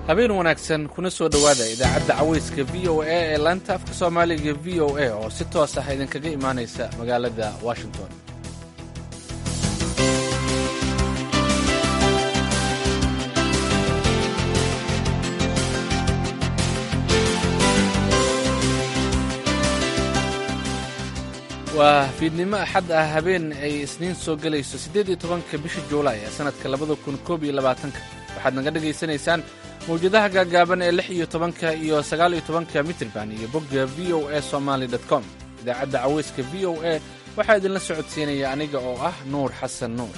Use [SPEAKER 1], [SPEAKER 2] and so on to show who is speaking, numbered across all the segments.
[SPEAKER 1] habeen wanaagsan kuna soo dhowaada idaacadda cawayska v o a ee laanta afka soomaaliga v o a oo si toos ah idinkaga imaanaysa magaalada washington waa fiidnimo axad ah habeen ay isniin soo gelayso siddeed iyo tobanka bisha juulaay ee sannadka labada kun koob iyo labaatanka waxaad naga dhegaysanaysaan mawjadaha gaagaaban ee lix iyo tobanka iyo sagaal iyo tobanka mitrban iyo bogga v o a somaali com idaacadda cawayska v o a waxaa idinla socodsiinaya aniga oo ah nuur xasan nuur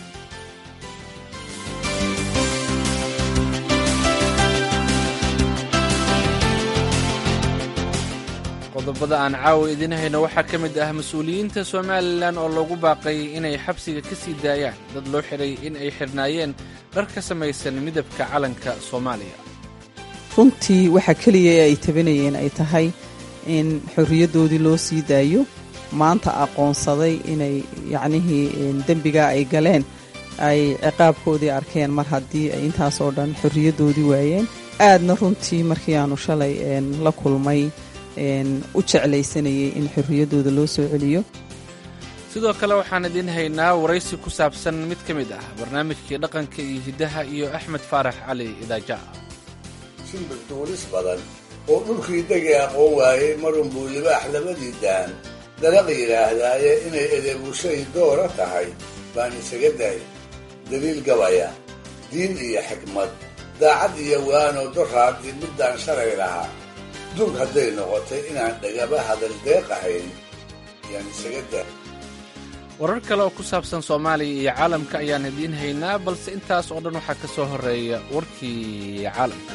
[SPEAKER 1] qodobada aan caawa idiin hayno waxaa ka mid ah mas-uuliyiinta somalilan oo loogu baaqay inay xabsiga ka sii daayaan dad loo xidhay in ay xidhnaayeen dhar ka samaysan midabka calanka soomaaliya
[SPEAKER 2] runtii waxaa keliya ee ay tabanayeen ay tahay in xorriyaddoodii loo sii daayo maanta aqoonsaday inay yacnihii dembigaa ay galeen ay ciqaabkoodii arkeen mar haddii ay intaasoo dhan xorriyaddoodii waayeen aadna runtii markii aanu shalay la kulmay u jeclaysanayay in xorriyaddooda loo soo celiyo
[SPEAKER 1] sidoo kale waxaan idiin haynaa waraysi ku saabsan mid ka mid ah barnaamijkii dhaqanka iyo hiddaha iyo axmed faarax cali idaaja
[SPEAKER 3] shimbir duulis badan oo dhulkii degi aqoon waayey marunbuu libaax labadii daan dalaq yidhaahdaaye inay edeebushay doora tahay baan isaga daay daliil gabaya diin iyo xikmad daacad iyo waano doraadii middaan shalay lahaa dug hadday noqotay inaan dhagaba hadal deeqahayn yaan isaga daa
[SPEAKER 1] warar kale oo ku saabsan soomaaliya iyo caalamka ayaan idiin haynaa balse intaas oo dhan waxaa ka soo horreeya warkii caalamka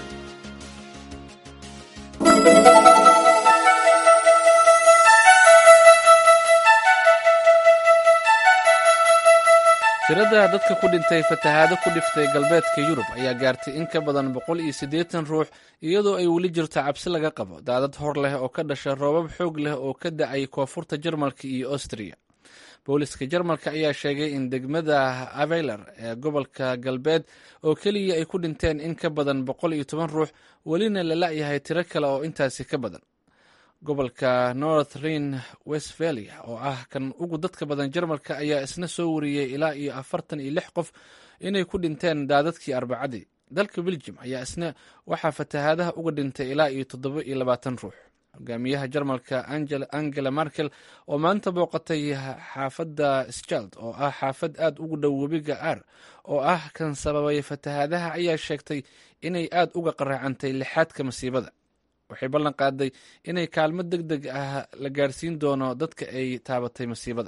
[SPEAKER 1] tirada dadka ku dhintay fatahaado ku dhiftay galbeedka yurub ayaa gaartay in ka badan boqol iyo siddeetan ruux iyadoo ay weli jirto cabsi laga qabo daadad hor leh oo ka dhasha roobab xoog leh oo ka da-ay koonfurta jarmalka iyo austriya booliska jarmalka ayaa sheegay in degmada aveyler ee gobolka galbeed oo keliya ay ku dhinteen in ka badan boqol iyo toban ruux welina la la-yahay tiro kale oo intaasi ka badan gobolka north rhin westphalia oo ah kan ugu dadka badan jarmalka ayaa isna soo wariyey ilaa iyo afartan iyo lix qof inay ku dhinteen daadadkii arbacadii dalka beljum ayaa isna waxaa fatahaadaha uga dhintay ilaa iyo toddoba iyo labaatan ruux hogaamiyaha jarmalka angela merkel oo maanta booqatay xaafadda schald oo ah xaafad aad ugu dhow webiga ar oo ah kan sababay fatahaadaha ayaa sheegtay inay aad uga qaraacantay lixaadka masiibada waxay ballan qaaday inay kaalmo deg deg ah la gaarsiin doono dadka ay taabatay masiibada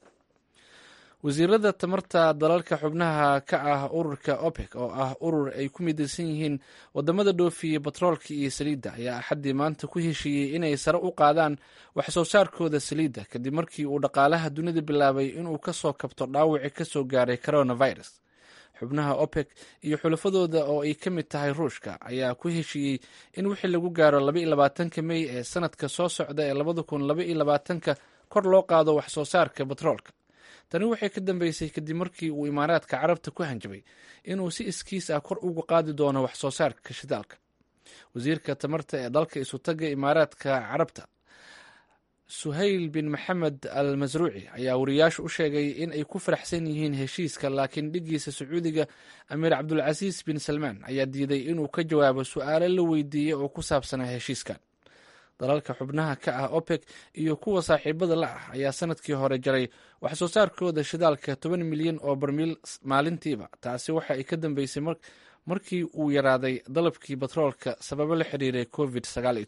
[SPEAKER 1] wasiirada tamarta dalalka xubnaha ka ah ururka opec oo ah urur ay ku midaysan yihiin wadamada dhoofiya batroolka iyo saliidda ayaa axaddii maanta ku heshiiyey inay sare u qaadaan wax soo saarkooda saliidda kadib markii uu dhaqaalaha dunida bilaabay inuu ka soo kabto dhaawaci ka soo gaaray coronavirus xubnaha opec iyo xulafadooda oo ay ka mid tahay ruushka ayaa ku heshiiyey in wixii lagu gaaro labaiyo labaatanka mey ee sanadka soo socda ee labada kun labaiyo labaatanka kor loo qaado wax soo saarka batroolka tani waxay ka dambeysay kadib markii uu imaaraadka carabta ku hanjabay inuu si iskiis ah kor uga qaadi doono wax soo saarka shidaalka wasiirka tamarta ee dalka isutaga imaaraadka carabta suhayl bin maxamed al masruuci ayaa wariyaashu u sheegay in ay ku faraxsan yihiin heshiiska laakiin dhigiisa sacuudiga amiir cabdulcasiis bin salmaan ayaa diiday inuu ka jawaabo su-aalo la weydiiyey oo ku saabsanaa heshiiskan dalalka xubnaha ka ah opec iyo kuwa saaxiibada la ah ayaa sanadkii hore jaray wax soo saarkooda shidaalka toban milyan oo barmiil maalintiiba taasi waxa ay ka dambeysay markii uu yaraaday dalabkii batroolka sababo la xiriiray covid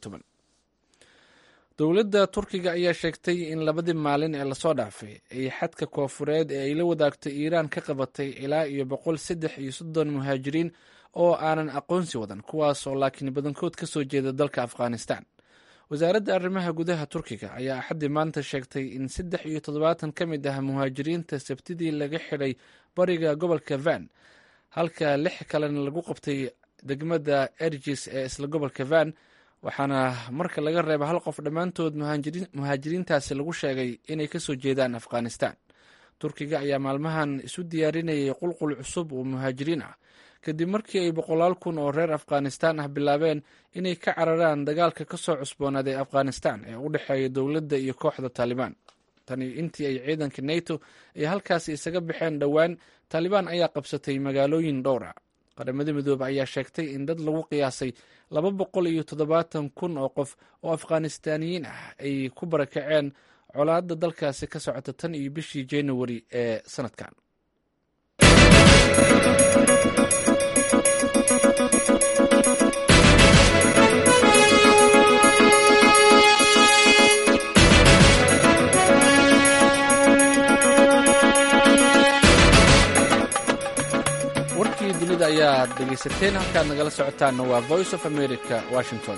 [SPEAKER 1] dowladda turkiga ayaa sheegtay in labadii maalin ee lasoo dhaafay ay xadka koofureed ee ay la wadaagto iiraan ka qabatay ilaa iyo boqol saddex iyo soddon muhaajiriin oo aanan aqoonsi wadan kuwaasoo laakiin badankood ka soo jeeda dalka afghanistan wasaaradda arrimaha gudaha turkiga ayaa axaddii maanta sheegtay in saddex iyo toddobaatan ka mid ah muhaajiriinta sabtidii laga xidhay bariga gobolka van halka lix kalena lagu qabtay degmada ergis ee isla gobolka van waxaana marka laga reeba hal qof dhammaantood muhaajiriintaasi lagu sheegay inay kasoo jeedaan afghanistan turkiga ayaa maalmahan isu diyaarinayay qulqul cusub oo muhaajiriin ah kadib markii ay boqolaal kun oo reer afghanistan ah bilaabeen inay ka cararaan dagaalka ka soo cusboonaaday afghanistan ee u dhexeeya dowladda iyo kooxda taalibaan tani intii ay ciidanka nato ay halkaasi isaga baxeen dhowaan taalibaan ayaa qabsatay magaalooyin dhowr ah qaramada midoobe ayaa sheegtay in dad lagu qiyaasay laba boqol iyo toddobaatan kun oo qof oo afghanistaaniyiin ah ay ku barakaceen colaadda dalkaasi ka socota tan iyo bishii januari ee sanadkan warkii dunida ayaad dhegaysateen halkaad nagala socotaanna waa voice of america washington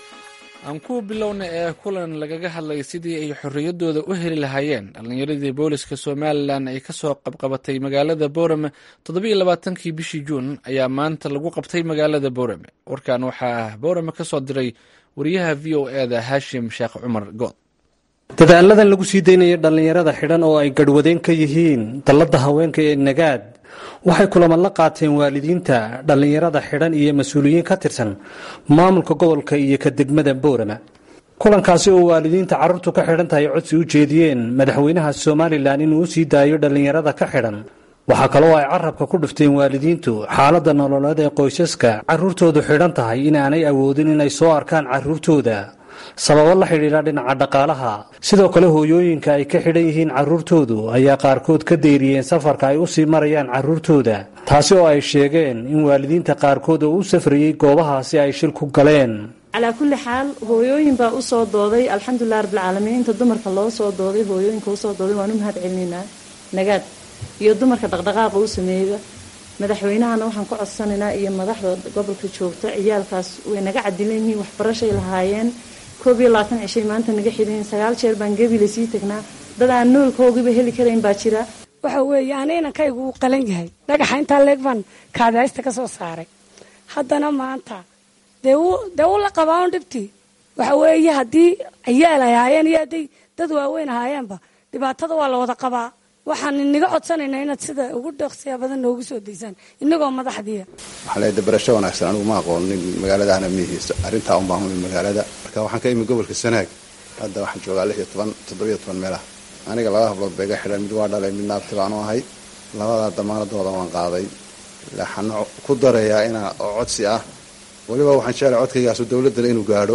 [SPEAKER 1] aan ku bilowna ee kulan lagaga hadlay sidii ay xorriyaddooda u heli lahaayeen dhallinyaradii booliska somalilan ay ka soo qabqabatay magaalada boorame toddobiyo labaatankii bishii juun ayaa maanta lagu qabtay magaalada boorame warkan waxaa boorame ka soo diray wariyaha v o e da haashim sheekh cumar good
[SPEAKER 4] dadaaladan lagu sii daynaya dhallinyarada xidhan oo ay garhwadeen ka yihiin dalladda haweenka ee nagaad waxay kulaman la qaateen waalidiinta dhallinyarada xidhan iyo mas-uuliyiin ka tirsan maamulka gobolka iyo ka degmada boorama kulankaasi oo waalidiinta carruurtu ka xidhan tahay codsi u jeediyeen madaxweynaha somalilan inuu u sii daayo dhallinyarada ka xidhan waxaa kaloo ay carabka ku dhufteen waalidiintu xaaladda nololeed ee qoysaska carruurtoodu xidhan tahay inaanay awoodin inay soo arkaan carruurtooda sababo la xidhiidha dhinaca dhaqaalaha sidoo kale hooyooyinka ay ka xidhan yihiin carruurtoodu ayaa qaarkood ka dayriyeen safarka ay u sii marayaan carruurtooda taasi oo ay sheegeen in waalidiinta qaarkood oo u safrayey goobahaasi ay shil ku galeen
[SPEAKER 5] calaa kulli xaal hooyooyin baa usoo dooday alxamdulilah rabbilcaalamiin inta dumarka loo soo dooday hooyooyinka usoo dooday waan u mahad celinaynaa nagaad iyo dumarka dhaqdhaqaaqa u sameeyda madaxweynahana waxaan ku codsanaynaa iyo madaxda gobolka joogta ciyaalkaas way naga cadilan yihiin waxbarashay lahaayeen koob iyo labaatan cishay maanta naga xidhan sagaal jeer baan gebile sii tagnaa dad aan noolkoogiba heli karayn baa jira
[SPEAKER 6] waxa weeye ana inankaygu uu qalan yahay dhagaxa intaa leeg baan kaadaysta ka soo saaray haddana maanta dee dee u la qabaa un dhibtii waxa weeye haddii ciyaal ay ahaayeen iyo hadday dad waaweyn ahaayeenba dhibaatada waa la wada qabaa waxaan inaga codsanaynaa inaad sida ugu dheeqsiya badan noogu soo daysaan inagoo madaxdiia
[SPEAKER 7] waxaa leedahay barasho wanaagsan anigu ma aqoonin magaaladahana mihiisa arrintaa un baan humi magaalada marka waxaan ka imi gobolka sanaag hadda waxaan joogaa lix iyo toban toddobiyo toban meelaha aniga laba hablood ba iga xidhan mid waa dhalay midna abti baanu ahay labadaa damaanadooda waan qaaday waxaan ku darayaa inaa oo codsi ah weliba waxaan jeclay codkaygaasu dowladdana inuu gaadho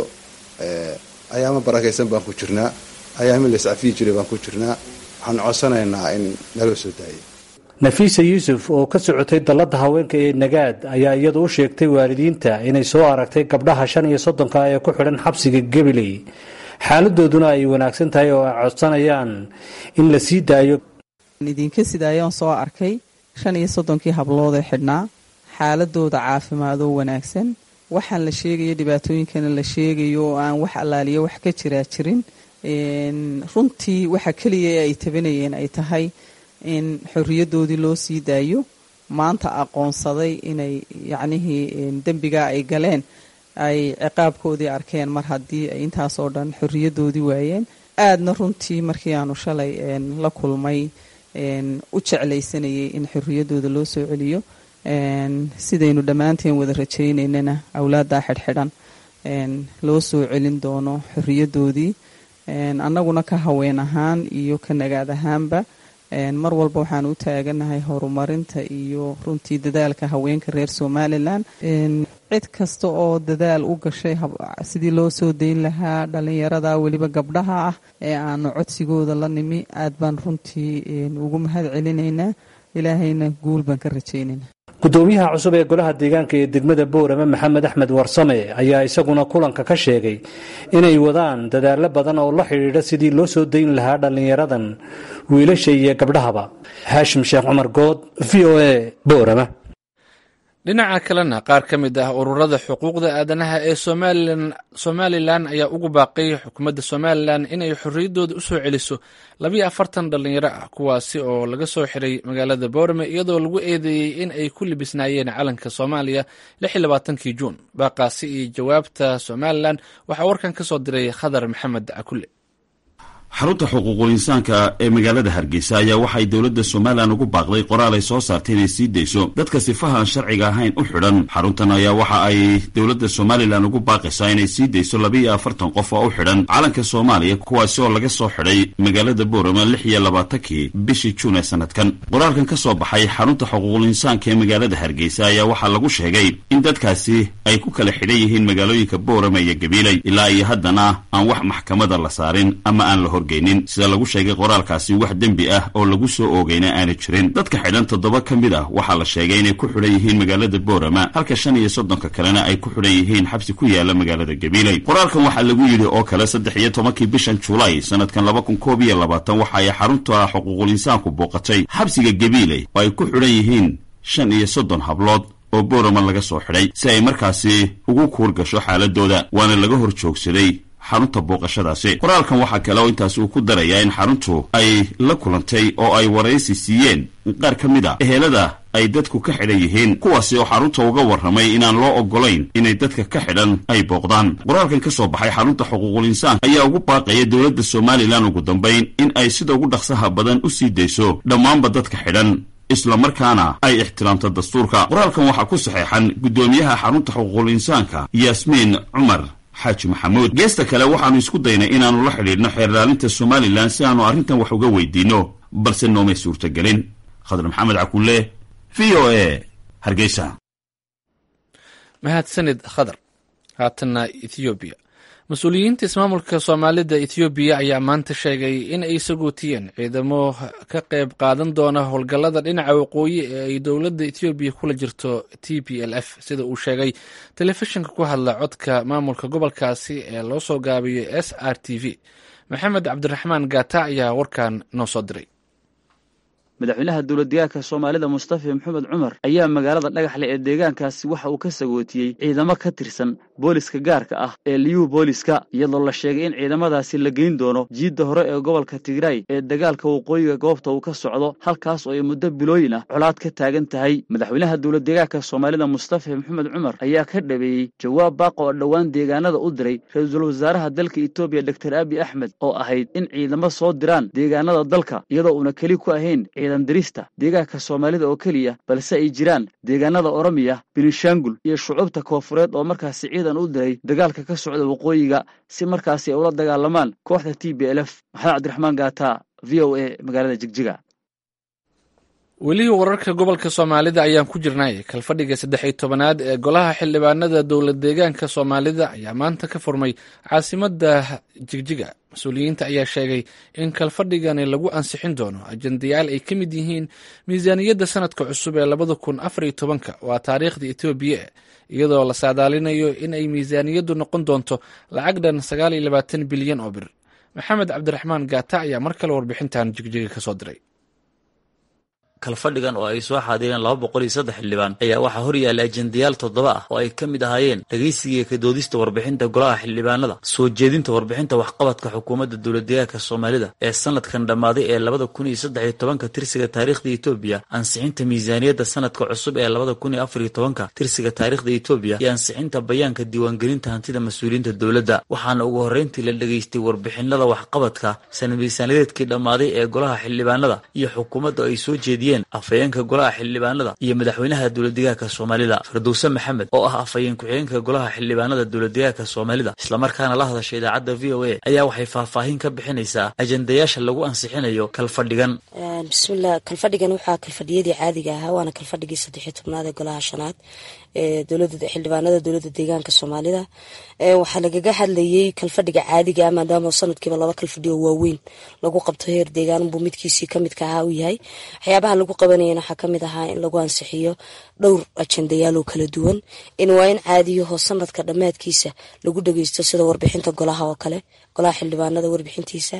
[SPEAKER 7] ayaama barakaysan baan ku jirnaa ayaami la iscafiyi jiray baan ku jirnaa waxaan codsanaynaa in naloo soo daayay
[SPEAKER 4] nafiisa yuusuf oo ka socotay dalladda haweenka ee nagaad ayaa iyadu u sheegtay waalidiinta inay soo aragtay gabdhaha shan iyo soddonka ee ku xidhan xabsiga gabiley xaaladooduna ay wanaagsan tahay oo ay codsanayaan in la sii daayo
[SPEAKER 2] idinka sidaayoon soo arkay shan iyo soddonkii hablood ee xidhnaa xaaladooda caafimaadoo wanaagsan waxaan la sheegayo dhibaatooyinkana la sheegayo oo aan wax allaaliyo wax ka jiraa jirin runtii waxa keliya ee ay tabanayeen ay tahay in xorriyadoodii loo sii daayo maanta aqoonsaday inay yacnihii dembigaa ay galeen ay ciqaabkoodii arkeen mar haddii ay intaasoo dhan xorriyadoodii waayeen aadna runtii markii aanu shalay la kulmay u jeclaysanayay in xorriyadooda loo soo celiyo sidaynu dhammaanteen wada rajaynaynana awlaaddaa xidhxidhan loo soo celin doono xorriyadoodii annaguna ka haween ahaan iyo ka nagaad ahaanba mar walba waxaan u taaganahay horumarinta iyo runtii dadaalka haweenka reer somalilan cid kasta oo dadaal u gashay sidii loo soo dayn lahaa dhalinyarada weliba gabdhaha ah ee aanu codsigooda la nimi aad baan runtii ugu mahad celinaynaa ilaahayna guul baan ka rajaynaynaa
[SPEAKER 4] gudoomiyaha cusub ee golaha deegaanka ee degmada boorame maxamed axmed warsame ayaa isaguna kulanka ka sheegay inay wadaan dadaallo badan oo la xidhiidha sidii loo soo dayn lahaa dhallinyaradan wiilasha iyo gabdhahaba haashim sheekh cumar good v o a boorame
[SPEAKER 1] dhinaca kalena qaar ka mid ah ururada xuquuqda aadanaha ee somalilan ayaa ugu baaqay xukuumadda somalilan inay xorriyaddooda usoo celiso labiyo afartan dhallinyaro ah kuwaasi oo laga soo xiray magaalada boorame iyadoo lagu eedeeyey in ay ku libisnaayeen calanka soomaaliya lix iyo labaatankii juun baaqaasi iyo jawaabta somalilan waxaa warkan ka soo diray khadar maxamed cakule
[SPEAKER 8] xarunta xuquuqul insaanka ee magaalada hargeysa ayaa waxay dowladda somalilan ugu baaqday qoraal ay soo saartay inay sii dayso dadka sifaha aan sharciga ahayn u xidhan xaruntan ayaa waxa ay dowladda somalilan ugu baaqaysaa inay sii dayso labaiyo afartan qof oo u xidhan calanka soomaaliya kuwaasi oo laga soo xidhay magaalada boorama lix iyo labaatankii bishii juun ee sanadkan qoraalkan ka soo baxay xarunta xuquuqul insaanka ee magaalada hargeysa ayaa waxaa lagu sheegay in dadkaasi ay ku kala xidhan yihiin magaalooyinka boorama iyo gabiiley ilaa iyo haddana aan wax maxkamada la saarin ama aan la horgeynin sida lagu sheegay qoraalkaasi wax dembi ah oo lagu soo oogayna aana jirin dadka xidhan toddoba ka mid ah waxaa la sheegay inay ku xidhan yihiin magaalada boorama halka shan iyo soddonka kalena ay ku xidhan yihiin xabsi ku yaala magaalada gabiiley qoraalkan waxaa lagu yidhi oo kale saddex iyo tobankii bishan julaay sanadkan laba kun koob iyo labaatan waxa ay xarunta xuquuqul insaanku booqatay xabsiga gabiiley oo ay ku xidhan yihiin shan iyo soddon hablood oo boorama laga soo xidhay si ay markaasi ugu kuur gasho xaaladooda waana laga hor joogsaday xarunta booqashadaasi qoraalkan waxaa kale oo intaas uu ku darayaa in xaruntu ay la kulantay oo ay waraysi siiyeen qaar ka mid a ehelada ay dadku ka xidhan yihiin kuwaasi oo xarunta uga warramay inaan loo oggolayn inay dadka ka xidhan ay booqdaan qoraalkan ka soo baxay xarunta xuquuqul insaan ayaa ugu baaqaya dowladda somalilan ugu dambayn in ay sida ugu dhaqsaha badan u sii dayso dhammaanba dadka xidhan islamarkaana ay ixtiraamto dastuurka qoraalkan waxaa ku saxeexan guddoomiyaha xarunta xuquuqul insaanka yaasmiin cumar xaaji maxamuud geesta kale waxaannu isku daynay inaannu la xidhiidhno xeerlaalinta somalilan si aanu arrintan wax uga weydiinno balse noomay suurtagelin khadar maxamed cakulle v o a hargeysa
[SPEAKER 1] mahadsanid khadar haatanna ethoobiya mas-uuliyiinta ismaamulka soomaalida ethoobiya ayaa maanta sheegay in ay sagootiyeen ciidamo ka qayb qaadan doona howlgallada dhinaca waqooyi ee ay dowladda ethoobiya kula jirto t p l f sida uu sheegay telefishinka ku hadla codka maamulka gobolkaasi ee loo soo gaabiyey s r t v maxamed cabdiraxmaan gaata ayaa warkan noo soo diray
[SPEAKER 9] madaxweynaha dowladdeegaanka soomaalida mustafa maxamed cumar ayaa magaalada dhagaxle ee deegaankaasi waxa uu ka sagootiyey ciidamo ka tirsan booliska gaarka ah ee liyuu booliska iyadoo la sheegay in ciidamadaasi la geyn doono jiidda hore ee gobolka tigray ee dagaalka waqooyiga goobta uu ka socdo halkaas oo ay muddo bilooyin ah colaad ka taagan tahay madaxweynaha dowladdeegaanka soomaalida mustafa maxamed cumar ayaa ka dhabeeyey jawaab baaq oo dhowaan deegaanada u diray ra-iisul wasaaraha dalka etoobiya doktor abi axmed oo ahayd in ciidamo soo diraan deegaanada dalka iyadoo uuna keli ku ahayn ciidan dirista deegaanka soomaalida oo keliya balse ay jiraan deegaanada oromiya benishangul iyo shucuubta koofureed oo markaasi ciidan u diray dagaalka ka socda waqooyiga si markaasi ay ula dagaalamaan kooxda t b l f maxamed cabdiraxmaan gaata v o a magaalada jigjiga
[SPEAKER 1] weli wararka gobolka soomaalida ayaan ku jirnay kalfadhiga saddex iyo tobanaad ee golaha xildhibaanada dowlad deegaanka soomaalida ayaa maanta ka furmay caasimada jigjiga mas-uuliyiinta ayaa sheegay in kalfadhigani lagu ansixin doono ajendayaal ay ka mid yihiin miisaaniyadda sanadka cusub ee labada kun afar iyo tobanka waa taariikhda etoobiya iyadoo la saadaalinayo in ay miisaaniyaddu noqon doonto lacag dhan sagaal iyo labaatan bilyan oo bir maxamed cabdiraxmaan gaata ayaa mar kale warbixintan jigjiga ka soo diray
[SPEAKER 10] kalfadhigan oo ay soo xaadireen laba boqol iyo saddex xildhibaan ayaa waxaa hor yaalla ajendayaal toddoba ah oo ay ka mid ahaayeen dhegaysiga ka doodista warbixinta golaha xildhibaanada soo jeedinta warbixinta waxqabadka xukuumadda dowladdeegaanka soomaalida ee sanadkan dhammaaday ee labada kun iyo saddex iyo tobanka tirsiga taariikhda etoobiya ansixinta miisaaniyadda sanadka cusub ee labada kun iyo afar iyo tobanka tirsiga taariikhda etoobiya iyo ansixinta bayaanka diiwaangelinta hantida mas-uuliyiinta dowladda waxaana ugu horreyntii la dhegaystay warbixinada waxqabadka sana miisaaniyadeedkii dhammaaday ee golaha xildhibaanada iyo xukuumadda ay soo jeediyeen afhayeenka golaha xildhibaanada iyo madaxweynaha dowladdeegaanka soomaalida firdowse maxamed oo ah afhayeen ku-xigeenka golaha xildhibaanada dowladdeegaanka soomaalida islamarkaana la hadasha idaacadda v o a ayaa waxay faahfaahin ka bixinaysaa ajendayaasha lagu ansixinayo kalfadhigan
[SPEAKER 11] bismillah kalfadhigan waxaa kalfadhiyadii caadiga ahaa waana kalfadhigii saddexiyo tobnaad ee golaha shanaad ee dowlada xildhibaanada dowladda deegaanka soomaalida waxaa lagaga hadlayay kalfadhiga caadiga ah maadaama sanadkiiba laba kalfadhiyo waaweyn lagu qabto heer deegaanbuu midkiisii kamidka ahaa uu yahay waxyaabaha lagu qabanayana waxaa kamid ahaa in lagu ansixiyo dhowr ajendayaal oo kala duwan in waa in caadiyaho sanadka dhammaadkiisa lagu dhageysto sida warbixinta golaha oo kale golaha xildhibaanada warbixintiisa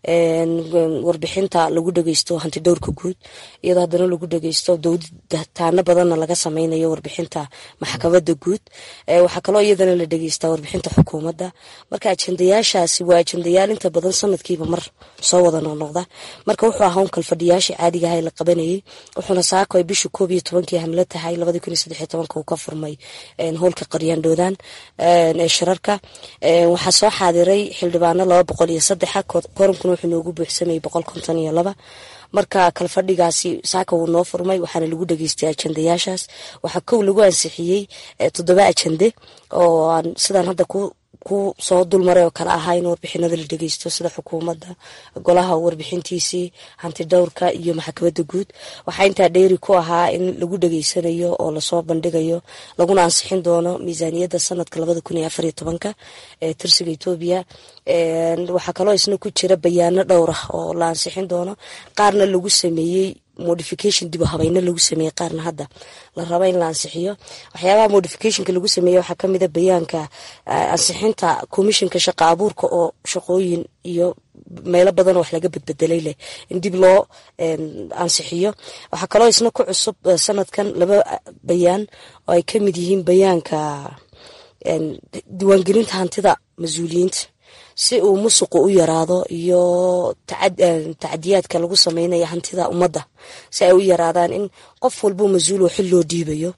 [SPEAKER 11] warbixinta lagu dhageysto hanti dhowrka guud iyadoo haddana lagu dhageysto dowdataano badanna laga sameynayo warbixinta maxkamadda guud waxaa kaloo iyadana la dhegeystaa warbixinta xukuumadda marka ajendayaashaasi waa ajendayaal inta badan sanadkiiba mar soo wada noqnoqda marka wuxuu ahaa un kalfadhiyaashii caadiga aha la qabanayay wuxuuna saako ay bishii koob iyo tobankii hamlo tahay labadii kun iyo saddex iyo tobanka uu ka furmay howlka qaryaandhoodaan ee shirarka waxaa soo xaadiray xildhibaano laba boqol iyo saddexa koorankuna wuxuu noogu buuxsamayay boqol konton iyo laba marka kalfadhigaasi saaka wuu noo furmay waxaana lagu dhageystay ajendayaashaas waxaa kow lagu ansixiyey toddoba ajende oo aan sidaan hadda ku ku soo dulmaray oo kale ahaa in warbixinada la dhegeysto sida xukuumadda golaha warbixintiisii hanti dhowrka iyo maxkamadda guud waxaa intaa dheeri ku ahaa in lagu dhageysanayo oo lasoo bandhigayo laguna ansixin doono miisaaniyadda sanadka labada kun iyo afar iyo tobanka ee tirsiga etoobiya waxaa kaloo isna ku jira bayaano dhowr ah oo la ansixin doono qaarna lagu sameeyey modification dib u habayno lagu sameeyey qaarna hadda la raba in la ansixiyo waxyaabaha modificationka lagu sameeyey waxaa kamida bayaanka ansixinta commissionka shaqa abuurka oo shaqooyin iyo meelo badan oo wax laga badbedelay leh in dib loo ansixiyo waxaa kaloo isna ku cusub sanadkan laba bayaan oo ay kamid yihiin bayaanka diiwaangelinta hantida mas-uuliyiinta si uu musuqu u yaraado iyo tacadiyaadka lagu sameynaya hantida ummadda si ay u yaraadaan in qof walbo mas-uul oo xil loo dhiibayo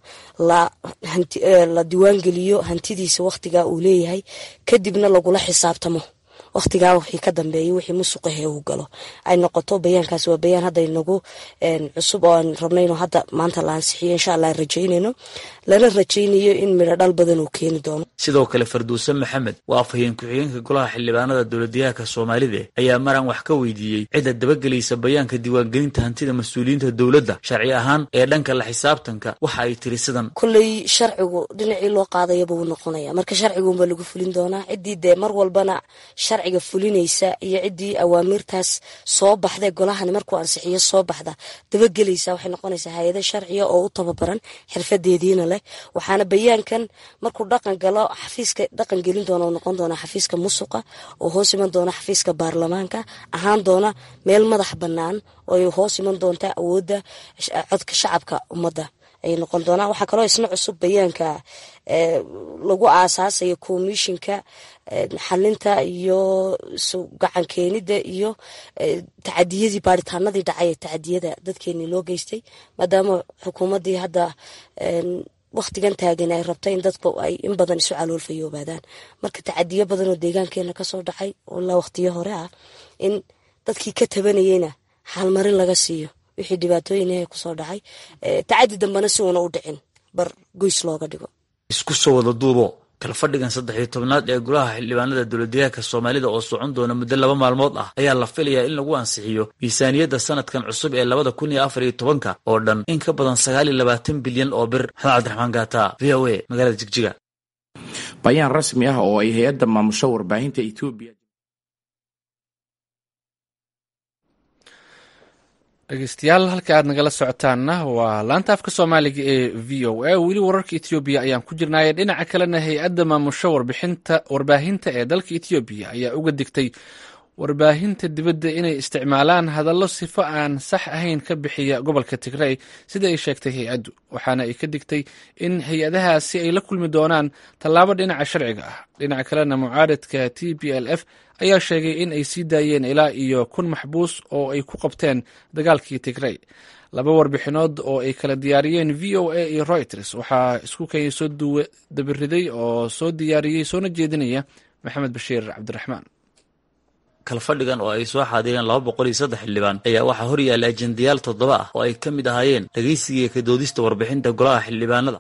[SPEAKER 11] la diiwaangeliyo hantidiisa wakhtigaa uu leeyahay kadibna lagula xisaabtamo wakhtigaa wixii ka dambeeyay wixii musuqahe uu galo ay noqoto bayaankaas waa bayaan hadda inagu cusub oo aan rabnayno hadda maanta la ansixiyo insha allah rajaynayno lana rajaynayo in midho dhal badan uu keeni doono
[SPEAKER 10] sidoo kale farduuse maxamed waa afhayeen ku-xigeenka golaha xildhibaanada dowladyahanka soomaalida ayaa maraan wax ka weydiiyey cidda dabagelaysa bayaanka diiwaangelinta hantida mas-uuliyiinta dowladda sharci ahaan ee dhanka la xisaabtanka waxa ay tiri sidan
[SPEAKER 11] kolley sharcigu dhinacii loo qaadayaba wuu noqonaya marka sharciguunbaa lagu fulin doonaa ciddii dee mar walbana sharciga fulinaysa iyo ciddii awaamiirtaas soo baxda golahani markuu ansixiyo soo baxda dabagelaysa waxay noqonaysaa hay-ado sharciya oo u tababaran xirfadeediina leh waxaana bayaankan markuu dhaqan galo xafiiska dhaqan gelin doona noqon doona xafiiska musuqa oo hoos iman doona xafiiska baarlamaanka ahaan doona meel madax bannaan oo hoos iman doonta awoodda codka shacabka ummadda ayay noqon doonaan waxaa kaloo isna cusub bayaanka lagu aasaasayo komishinka xalinta iyo gacan keenida iyo tacadiyadii baaritaanadii dhacay ee tacadiyada dadkeenii loo geystay maadaama xukuumaddii hadda wakhtigan taagan ay rabta in dadku ay in badan isu caloolfayoobaadaan marka tacadiyo badan oo deegaankeena kasoo dhacay oo ilaa wakhtiyo hore ah in dadkii ka tabanayeyna xaalmarin laga siiyo wixii dhibaatooyinah kusoo dhacay tacadi dambena si uuna u dhicin bar goys looga dhigo
[SPEAKER 10] isku soo wada duubo kalfadhigan saddex iyo tobnaad ee golaha xildhibaanada dowladyahanka soomaalida oo socon doona muddo laba maalmood ah ayaa la filayaa in lagu ansixiyo miisaaniyadda sanadkan cusub ee labada kun iyo afar iyo tobanka oo dhan in ka badan sagaal iyo labaatan bilyan oo bir maxamed cabdiraxmaan gaata v o a magaalada jigjiga
[SPEAKER 12] bayaan rasmi ah oo ay hay-adda maamusho warbaahinta etoobiya
[SPEAKER 1] dhegeystayaal halka aad nagala socotaanna waa laanta afka soomaaliga ee v o a weli wararka etoobiya ayaan ku jirnaaye dhinaca kalena hay-adda maamusho warbixinta warbaahinta ee dalka etoobiya ayaa uga digtay warbaahinta dibadda inay isticmaalaan hadallo sifo aan sax ahayn ka bixiya gobolka tigrey sida ay sheegtay hay-addu waxaana ay ka digtay in hay-adahaasi ay la kulmi doonaan tallaabo dhinaca sharciga ah dhinaca kalena mucaaradka t b l f ayaa sheegay in ay sii daayeen ilaa iyo kun maxbuus oo ay ku qabteen dagaalkii tigrey laba warbixinood oo ay kala diyaariyeen v o a iyo reuters waxaa isku kay soo dabiriday oo soo diyaariyey soona jeedinaya maxamed bashiir cabdiraxmaan
[SPEAKER 10] kalfadhigan oo ay soo xaadireen laba boqol iyo saddex xildhibaan ayaa waxaa hor yaalla ajendayaal toddoba ah oo ay ka mid ahaayeen dhegeysiga ka doodista warbixinta golaha xildhibaanada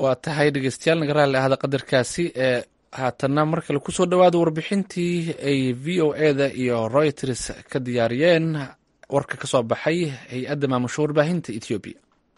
[SPEAKER 1] waa tahay dhegeystayaal naga raalli ahda qadarkaasi ee haatanna mar kale kusoo dhowaada warbixintii ay v o eda iyo reuters ka diyaariyeen warka ka soo baxay hay-adda maamusho warbaahinta ethoobiya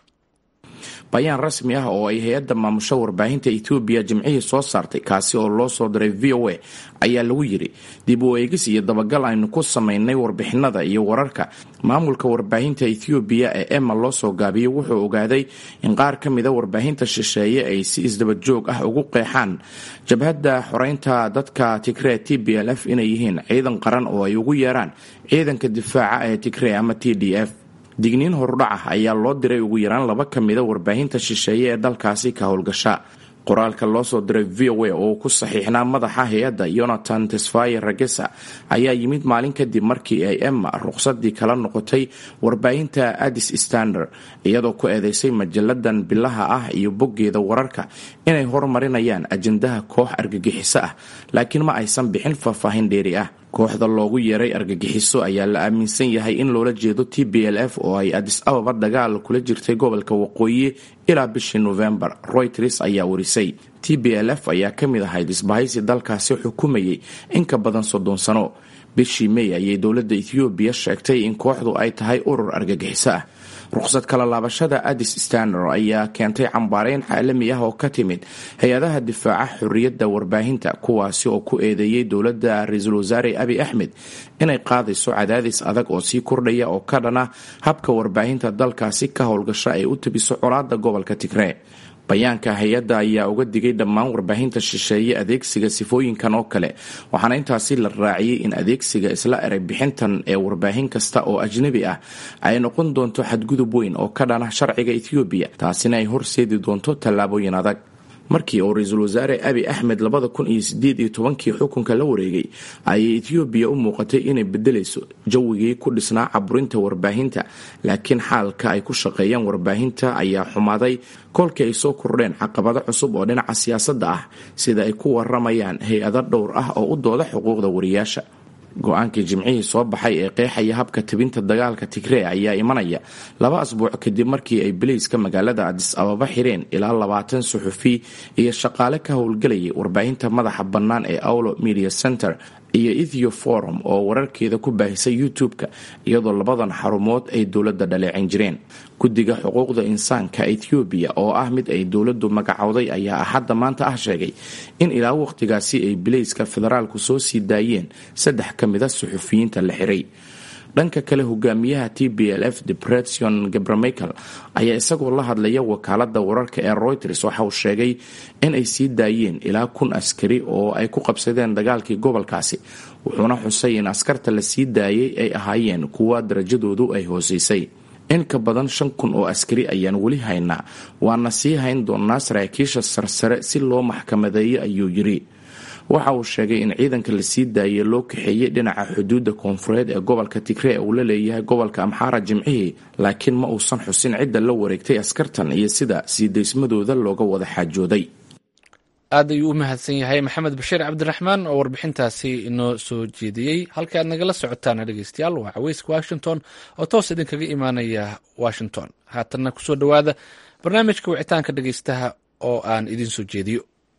[SPEAKER 12] bayaan rasmi ah oo ay hay-adda maamusho warbaahinta etoobiya jimcihii soo saartay kaasi oo loo soo diray v o a ayaa lagu yidhi dib u eegis iyo dabagal aynu ku samaynay warbixinada iyo wararka maamulka warbaahinta ethoobiya ee emma loo soo gaabiyey wuxuu ogaaday in qaar ka mida warbaahinta shisheeye ay si isdabajoog ah ugu qeexaan jabhadda xoreynta dadka tigree t b l f inay yihiin ciidan qaran oo ay ugu yeeraan ciidanka difaaca ee tigree ama t d f digniin horudhac ah ayaa loo diray ugu yaraan laba ka mida warbaahinta shisheeye ee dalkaasi ka howlgasha qoraalka loo soo diray v o a oo ku saxiixnaa madaxa hay-adda yonatan tesfaye ragesa ayaa yimid maalin kadib markii ay emma ruqsadii kala noqotay warbaahinta addis standard iyadoo ku eedeysay majalladan bilaha ah iyo boggeeda wararka inay horumarinayaan ajandaha koox argagixiso ah laakiin ma aysan bixin faahfaahin dheeri ah kooxda loogu yeeray argagixiso ayaa la aaminsan yahay in loola jeedo t b l f oo ay adis ababa dagaal kula jirtay gobolka waqooyi ilaa bishii novembar royters ayaa warisay t b l f ayaa ka mid ahayd isbahaysi dalkaasi xukumayay in ka badan soddon sano bishii may ayay dowladda ethoobiya sheegtay in kooxdu ay tahay urur argagixiso ah ruqsad kala laabashada addis standard ayaa keentay cambaareyn caalami ah oo ka timid hay-adaha difaaca xorriyadda warbaahinta kuwaasi oo ku eedeeyey dowladda ra-iisul wasaare abi axmed inay qaadayso cadaadis adag oo sii kordhaya oo ka dhana habka warbaahinta dalkaasi ka howlgasha ay u tabiso colaada gobolka tigree bayaanka hay-adda ayaa uga digay dhammaan warbaahinta shisheeye adeegsiga sifooyinkan oo kale waxaana intaasi la raaciyey in adeegsiga isla erey bixintan ee warbaahin kasta oo ajnabi ah ay noqon doonto xadgudub weyn oo ka dhana sharciga ethoobiya taasina ay horseedi doonto tallaabooyin adag markii uu ra-iisul wasaare abi axmed labada kun iyo sideed iyo tobankii xukunka la wareegay ayay ethoobiya u muuqatay inay bedelayso jawigii ku dhisnaa caburinta warbaahinta laakiin xaalka ay ku shaqeeyaan warbaahinta ayaa xumaaday kolkii ay soo kordheen caqabado cusub oo dhinaca siyaasadda ah sida ay ku waramayaan hay-ado dhowr ah oo u dooda xuquuqda wariyaasha go-aankii jimcihii soo baxay ee qeexaya habka tabinta dagaalka tigree ayaa imanaya laba asbuuc kadib markii ay bileyska magaalada adis ababa xireen ilaa labaatan suxufi iyo shaqaale ka howlgelayay warbaahinta madaxa bannaan ee aulo media center iyo ethio forum oo wararkeeda ku baahisay youtube-ka iyadoo labadan xarumood ay dowladda dhaleecin jireen guddiga xuquuqda insaanka ethoobiya oo ah mid ay dowladdu magacowday ayaa axadda maanta ah sheegay in ilaa waqtigaasi ay bileyska federaalku soo sii daayeen saddex ka mida suxufiyiinta la xiray dhanka kale hogaamiyaha t b l f depression gabramichael ayaa isagoo la hadlaya wakaalada wararka ee reuters waxa uu sheegay in ay sii daayeen ilaa kun askari oo ay ku qabsadeen dagaalkii gobolkaasi wuxuuna xusay in askarta la sii daayay ay ahaayeen kuwa darajadoodu ay hooseysay in ka badan shan kun oo askari ayaan weli haynaa waana sii hayn doonaa saraakiisha sarsare si loo maxkamadeeyo ayuu yiri waxa uu sheegay in ciidanka la sii daayay loo kaxeeyey dhinaca xuduudda koonfureed ee gobolka tigree uu la leeyahay gobolka amxaara jimcihii laakiin ma uusan xusin cidda la wareegtay askartan iyo sida sii daysmadooda looga wada xaajooday
[SPEAKER 1] aad ayuu u mahadsan yahay maxamed bashiir cabdiraxmaan oo warbixintaasi inoo soo jeediyey halka aad nagala socotaan dhegeystayaal waa caweyska washington oo toos idinkaga imaanaya washington haatanna kusoo dhowaada barnaamijka wicitaanka dhegeystaha oo aan idiin soo jeediyo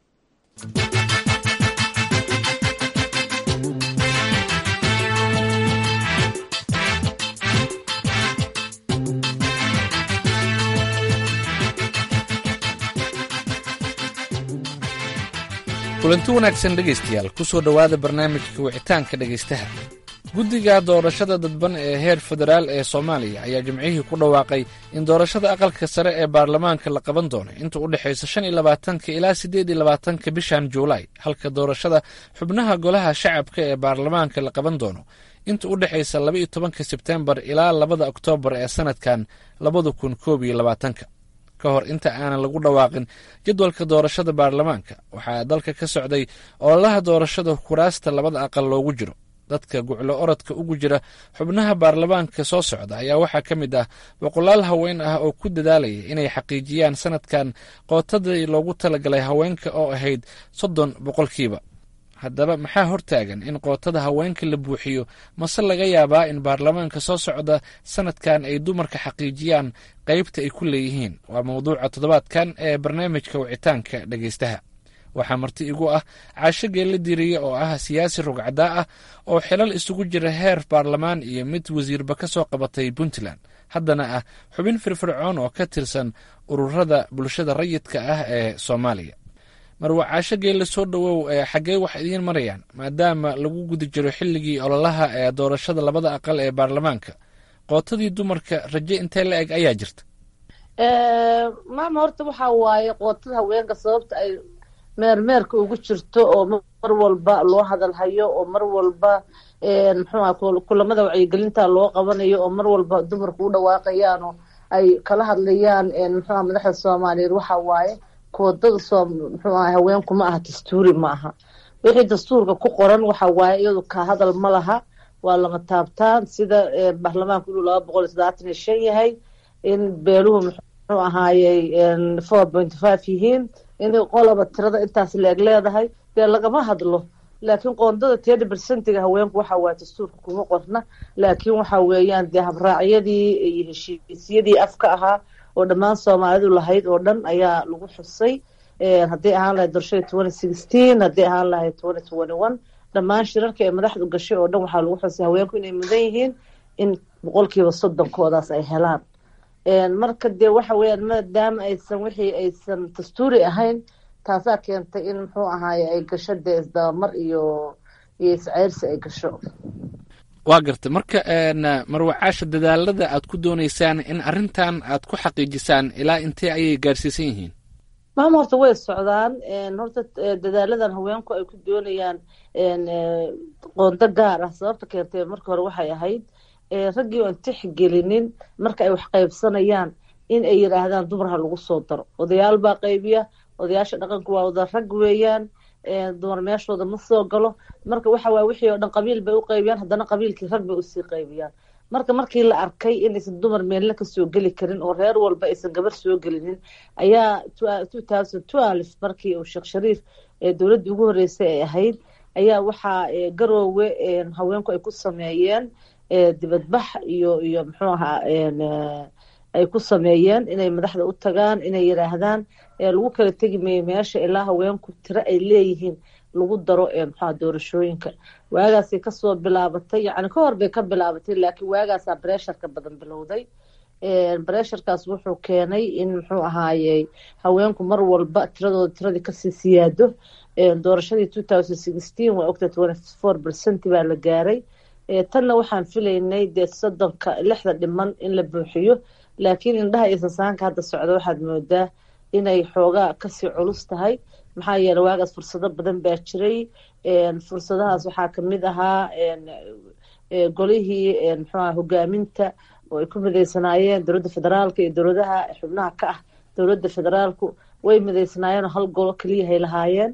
[SPEAKER 1] kulanti wanaagsan dhegaystayaal kusoo dhowaada barnaamijka wicitaanka dhegaystaha guddiga doorashada dadban ee heer federaal ee soomaaliya ayaa jimcihii ku dhawaaqay in doorashada aqalka sare ee baarlamaanka la qaban doono inta u dhexaysa shan iyo labaatanka ilaa siddeed iyo labaatanka bishan juulaay halka doorashada xubnaha golaha shacabka ee baarlamaanka la qaban doono inta u dhexaysa laba iyo tobanka sebtembar ilaa labada oktoobar ee sanadkan labada kun koob iyo labaatanka ka hor inta aanan lagu dhawaaqin jadwalka doorashada baarlamaanka waxaa dalka ka socday ololaha doorashada kuraasta labada aqal loogu jiro dadka guclo orodka ugu jira xubnaha baarlamaanka soo socda ayaa waxaa ka mid ah boqolaal haween ah oo ku dadaalaya inay xaqiijiyaan sanadkan qootadii loogu talagalay haweenka oo ahayd soddon boqolkiiba haddaba maxaa hortaagan in qootada haweenka la buuxiyo mase laga yaabaa in baarlamaanka soo socda sanadkan ay dumarka xaqiijiyaan qaybta ay ku leeyihiin waa mawduuca toddobaadkan ee barnaamijka wicitaanka dhegeystaha waxaa marti igu ah caasho geella diriye oo ah siyaasi rugcadaa ah oo xilal isugu jira heer baarlamaan iyo mid wasiirba ka soo qabatay puntland haddana ah xubin firfircoon oo ka tirsan ururada bulshada rayidka ah ee soomaaliya marwa caasho geelle soo dhowow ee xaggee wax idiin marayaan maadaama lagu guda jiro xilligii ololaha ee doorashada labada aqal ee baarlamaanka qootadii dumarka raje intee la eg ayaa jirta
[SPEAKER 13] maama horta waxaa waaye qootada haweenka sababta ay meermeerka ugu jirto oo mar walba loo hadalhayo oo mar walba muxuuha kulamada wacyigelinta loo qabanayo oo mar walba dumarku u dhawaaqayaan oo ay kala hadlayaan muxuuha madaxda soomaaliyeed waxa waaye koodada soo muxuu aha haweenku ma aha dastuuri ma aha wixii dastuurka ku qoran waxa waaye iyadu ka hadal ma laha waa lama taabtaan sida baarlamaanku inuu laba boqol iyo soddobaatan iyo shan yahay in beeluhu muxuu ahaayey four point five yihiin inay qolaba tirada intaas leeg leedahay dee lagama hadlo laakiin qoondada tedi bersentiga haweenku waxa waaye dastuurka kuma qorna laakiin waxa weeyaan dee habraacyadii iyo heshiisyadii afka ahaa oo dhammaan soomaalidu lahayd oo dhan ayaa lagu xusay hadday ahaan lahayd doorashada twenty sixteen hadday ahaan lahayd twenty twenty one dhammaan shirarka ee madaxdu gashay oo dhan waxaa lagu xusay haweenku inay mudan yihiin in boqolkiiba soddonkoodaas ay helaan marka dee waxa weeyaan maadaama aysan wixii aysan dastuuri ahayn taasaa keentay in muxuu ahaaye ay gasho dee isdabamar iyo iyo isceyrsi ay gasho
[SPEAKER 1] waa garta marka marwacaasha dadaalada aad ku dooneysaan in arrintan aad ku xaqiijisaan ilaa intee ayay gaarsiisan yihiin
[SPEAKER 13] maama horta way socdaan horta dadaaladan haweenku ay ku doonayaan qoondo gaar ah sababta keentay marka hore waxay ahayd raggii oan tixgelinin marka ay wax qaybsanayaan in ay yidhaahdaan dumar ha lagu soo daro odayaal baa qaybiya odayaasha dhaqanku waa wada rag weeyaan dumar meeshooda ma soo galo marka waxa waye wixii oo dhan qabiil bay u qaybiyaan haddana qabiilkii rag bay usii qaybiyaan marka markii la arkay inaysan dumar meelna kasoo geli karin oo reer walba aysan gabar soo gelinin ayaa two thousand twelve markii uu sheekh shariif dowladdii ugu horreysay ay ahayd ayaa waxaa garoowe haweenku ay ku sameeyeen dibadbax iyo iyo muxuu ahaa ay ku sameeyeen inay madaxda u tagaan inay yidhaahdaan lagu kala tegi mayo meesha ilaa haweenku tiro ay leeyihiin lagu daro muxuha doorashooyinka waagaasay kasoo bilaabatay yacni ka hor bay ka bilaabatay laakiin waagaasaa bresharka badan bilowday bresharkaas wuxuu keenay in muxuu ahaayey haweenku mar walba tiradooda tiradii kasii siyaado doorashadii two thousand sixteen waa ogta twenty four percent baa la gaaray tanna waxaan filaynay dee soddonka lixda dhiman in la buuxiyo laakiin indhaha iyo sasaanka hadda socda waxaad moodaa inay xoogaa kasii culus tahay maxaa yeele waagaas fursado badan baa jiray fursadahaas waxaa kamid ahaa golihii muxuuaha hogaaminta oo ay ku mideysanaayeen dowladda federaalka iyo dowladaha xubnaha ka ah dowladda federaalku way mideysanaayeenoo hal golo keliyahay lahaayeen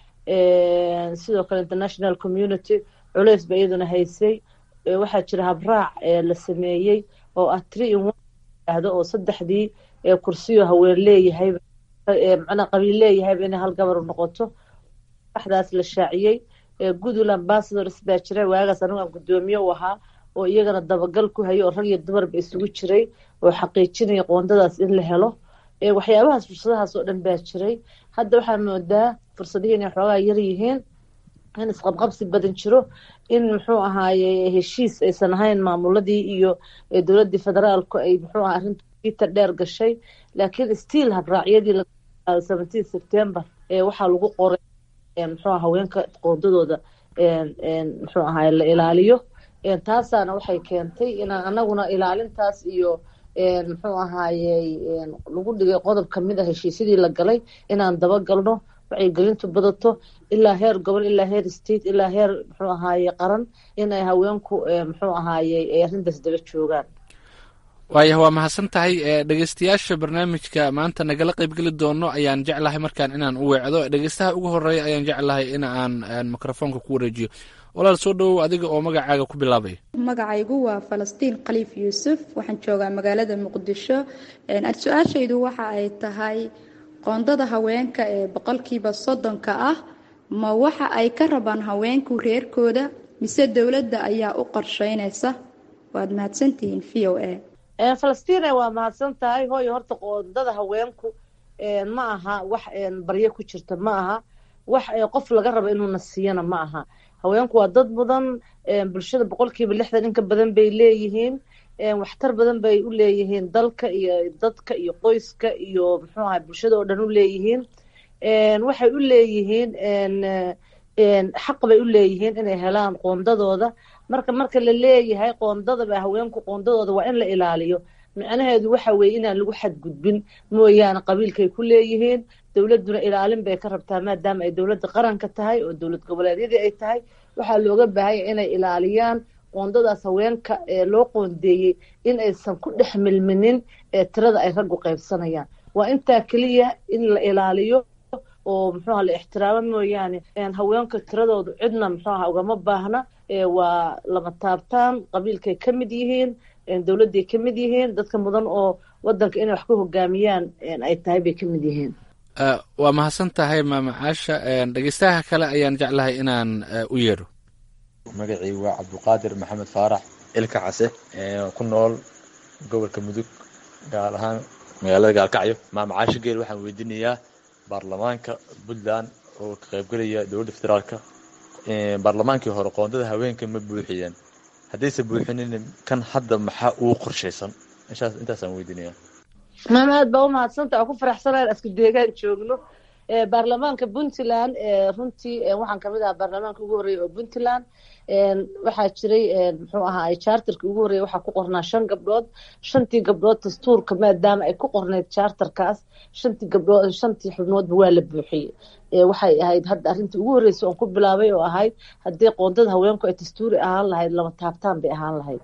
[SPEAKER 13] sidoo kale international community culeys ba iyaduna haysay waxaa jira habraac la sameeyey oo ah tree in one ahdo oo saddexdii kursiyo haween leeyahay macnaa qabiil leeyahayba inay hal gabar noqoto waxdaas la shaaciyey goodwill ambassadors baa jira waagaas anigu aan guddoomiye u ahaa oo iyagana dabagal ku hayo oo rag iyo dumarba isugu jiray oo xaqiijinaya qoondadaas in la helo waxyaabahaas fursadahaas oo dhan baa jiray hadda waxaa moodaa fursadihii inay xoogaa yar yihiin in isqabqabsi badan jiro in muxuu ahaaye heshiis aysan ahayn maamuladii iyo dowladdii federaalku ay muxuu aha arrinta dheer gashay laakiin stiil habraacyadii seventeen september waxaa lagu qoray muxuu haweenka qoondadooda muxuu ahaye la ilaaliyo taasaana waxay keentay inaan anaguna ilaalintaas iyo muxuu ahaaye lagu dhigay qodob kamid a heshiisyadii la galay inaan dabagalno wacyigelintu badato ilaa heer gobol ilaa heer state ilaa heer muxuu ahaaye qaran inay haweenku muxuu ahaaye ay arrintaas daba joogaan
[SPEAKER 1] waayah waa mahadsan tahay dhegeystayaasha barnaamijka maanta nagala qaybgeli doono ayaan jeclahay markaan inaan u weecdo dhegeystaha ugu horeeya ayaan jeclahay in aan mikrofoonka ku wareejiyo walaal soo dhowow adiga oo magacaaga ku bilaabaya
[SPEAKER 14] magacaygu waa falastiin khaliif yuusuf waxaan joogaa magaalada muqdisho su-aashaydu waxa ay tahay qoondada haweenka ee boqolkiiba soddonka ah ma waxa ay ka rabaan haweenku reerkooda mise dowladda ayaa u qorsheynaysa waad mahadsantihiin v o a
[SPEAKER 13] falastiin waa mahadsan tahay hooyo horta qoondada haweenku ma aha wax baryo ku jirta ma aha wax qof laga rabo inuuna siiyana ma aha haweenku waa dad mudan bulshada boqolkiiba lixdan inka badan bay leeyihiin waxtar badan bay u leeyihiin dalka iyo dadka iyo qoyska iyo muxuu ahay bulshada oo dhan u leeyihiin waxay u leeyihiin xaq bay u leeyihiin inay helaan qoondadooda marka marka la leeyahay qoondadaba haweenku qoondadooda waa in la ilaaliyo micnaheedu waxa weeye inaan lagu xadgudbin mooyaane qabiilkay ku leeyihiin dowladduna ilaalin bay ka rabtaa maadaama ay dowladda qaranka tahay oo dowlad goboleedyadii ay tahay waxaa looga baahanya inay ilaaliyaan qoondadaas haweenka ee loo qoondeeyey in aysan ku dhex milminin ee tirada ay raggu qaybsanayaan waa intaa keliya in la ilaaliyo oo muxuuha la ixtiraamo mooyaane haweenka tiradoodu cidna muxuuha ugama baahna waa lama taabtaan qabiilkay ka mid yihiin dowladday ka mid yihiin dadka mudan oo wadanka inay wax ku hogaamiyaan ay tahay bay ka mid yihiin
[SPEAKER 1] waa mahadsan tahay maama caasha dhegeystaha kale ayaan jeclahay inaan u yeedho
[SPEAKER 15] magacii waa cabduqaadir maxamed faarax ilka case ku nool gobolka mudug gaar ahaan magaalada gaalkacyo maama caasho geel waxaan weydiinayaa baarlamaanka puntland oo ka qaybgelaya dowladda federaalka baarlamaankii hore qoondada haweenka ma buuxiyeen haddayse buuxinin kan hadda maxaa uu qorshaysan intaasaan weydiinaya
[SPEAKER 13] maama aad baa umahadsantaha oo ku faraxsanaan asku deegaan joogno baarlamaanka puntland runtii waxaan kamid ahaa baarlamaanka ugu horreeya oo puntland waxaa jiray muxuu ahaa charterka ugu horreeya waxaa ku qornaa shan gabdhood shantii gabdhood dastuurka maadaama ay ku qorneyd charterkaas shantii gabdhood shantii xubnoodba waa la buuxiyey waxay ahayd hadda arrintii ugu horreysay oon ku bilaabay oo ahayd haddii qoondada haweenku ay dastuuri ahaan lahayd lama taabtaan bay ahaan lahayd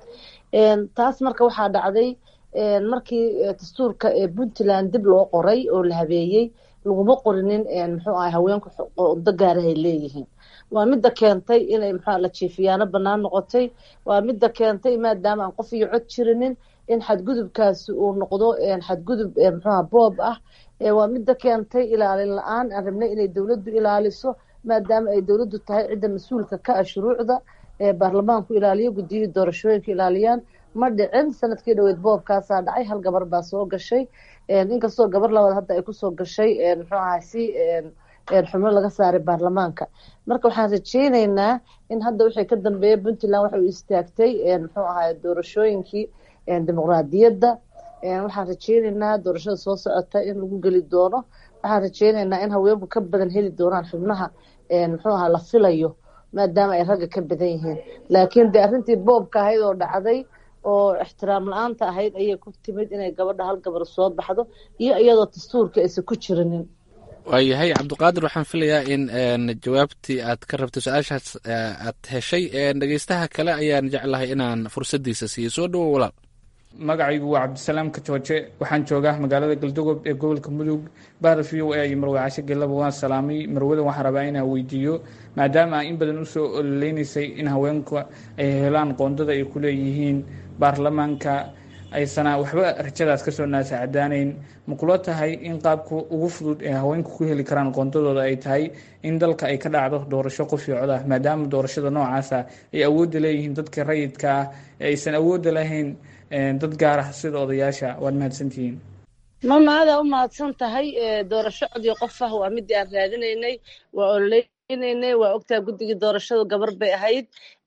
[SPEAKER 13] taas marka waxaa dhacday markii dastuurka puntland dib loo qoray oo la habeeyey laguma qorinin muxuu ahay haweenku qoondo gaarahay leeyihiin waa midda keentay inay muxua la jiifiyaano bannaan noqotay waa midda keentay maadaama aan qof iyo cod jirinin in xadgudubkaasi uu noqdo xadgudub muxuuha boob ah waa midda keentay ilaalin la-aan aan rabnay inay dowladdu ilaaliso maadaama ay dowladdu tahay cidda mas-uulka ka ah shuruucda baarlamaanku ilaaliyo guddiyihii doorashooyinka ilaaliyaan ma dhicin sanadkii dhaweyd boobkaasaa dhacay hal gabar baa soo gashay inkastoo gabar labaad hadda ay kusoo gashay muxuu ahaa si xubno laga saaray baarlamaanka marka waxaan rajeyneynaa in hadda wixii ka dambeeya puntland waxa uu istaagtay muxuu ahaa doorashooyinkii dimuqraadiyadda waxaan rajeyneynaa doorashada soo socota in lagu geli doono waxaan rajeyneynaa in haweenku ka badan heli doonaan xubnaha muxuu ahaa la filayo maadaama ay ragga ka badan yihiin laakiin dee arrintii boobka ahayd oo dhacday oo ixtiraam la-aanta ahayd ayay ku timid inay gabadha hal gabar soo baxdo iyo iyadoo dastuurka aysan ku jirinin
[SPEAKER 1] waayahay cabdiqaadir waxaan filayaa in jawaabtii aad ka rabtay su-aashaas aad heshay dhegeystaha kale ayaan jeclahay inaan fursaddiisa siiyo soo dhowo walaal
[SPEAKER 16] magacaygu waa cabdisalaam kajooje waxaan joogaa magaalada galdogob ee gobolka mudug bahda v o a iyo marwe cashe gelaba waan salaamay marwada waxaan rabaa inaan weydiiyo maadaama in badan usoo ololeynaysay in haweenku ay helaan qoondada ay ku leeyihiin baarlamaanka aysana waxba rajadaas kasoo naasacadaanayn ma kula tahay in qaabka ugu fudud ee haweenku ku heli karaan qoondadooda ay tahay in dalka ay ka dhacdo doorasho qof iyo cod ah maadaama doorashada noocaasa ay awoodda leeyihiin dadka rayidka ah ee aysan awoodda lahayn dad gaar ah sida odayaasha waad mahadsantihiin
[SPEAKER 13] mama adaa u mahadsan tahay doorasho cod iyo qof ah waa midii aan raadinaynay waa ololeynaynay waa ogtaha guddigii doorashadu gabar bay ahayd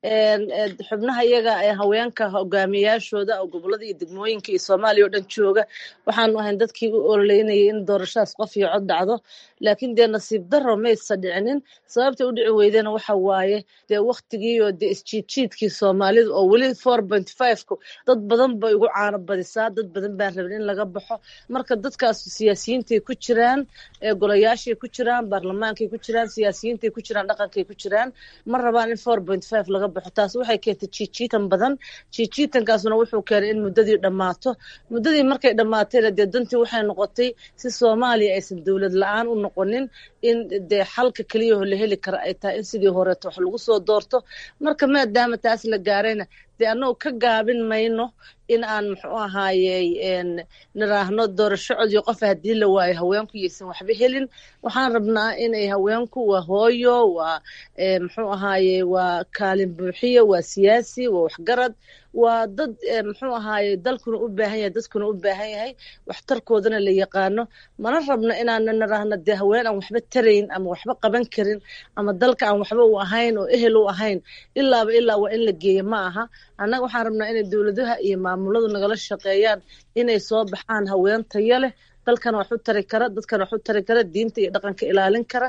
[SPEAKER 13] xubnaha iyaga ee haweenka hogaamiyayaashooda oo gobolada iyo degmooyinka iyo soomaaliya oo dhan jooga waxaanu ahayn dadkii u ololeynayay in doorashadaas qof iyo cod dhacdo laakiin dee nasiib daro maysa dhicinin sababta u dhici weydena waxa waaye dee waktigii oo dee isjiidjiidkii soomaalida oo weli four point five-ku dad badan bay ugu caano badisaa dad badan baan rabin in laga baxo marka dadkaas siyaasiyiintay ku jiraan golayaashay ku jiraan baarlamaankay ku jiraan siyaasiyiintay ku jiraan dhaqankay ku jiraan ma rabaan in four point five laga baxo taas waxay keentay jiijiitan badan jiijiitankaasuna wuxuu keenay in muddadii dhammaato muddadii markay dhammaatayna dee dantii waxay noqotay si soomaaliya aysan dowlad la-aan u noqonin in dee xalka keliyaho la heli kara ay tahay in sidii horeeto wax lagu soo doorto marka maadaama taas la gaarayna dee annagu ka gaabin mayno in aan muxuu ahaayey niraahno doorasho cod iyo qof haddii la waayo haweenku yaysan waxba helin waxaan rabnaa inay haweenku waa hooyo waa muxuu ahaaye waa kaalin buuxiyo waa siyaasi waa waxgarad waa dad muxuu ahaaye dalkuna u baahan yahay dadkuna u baahan yahay waxtarkoodana la yaqaano mana rabno inaana niraahno dee haween aan waxba tarayn ama waxba qaban karin ama dalka aan waxba u ahayn oo ehel u ahayn ilaaba ilaa waa in la geeyo ma aha annaga waxaan rabnaa inay dowladaha iyo maamuladu nagala shaqeeyaan inay soo baxaan haween tayo leh dalkana wax u tari kara dadkana wax u tari kara diinta iyo dhaqanka ilaalin kara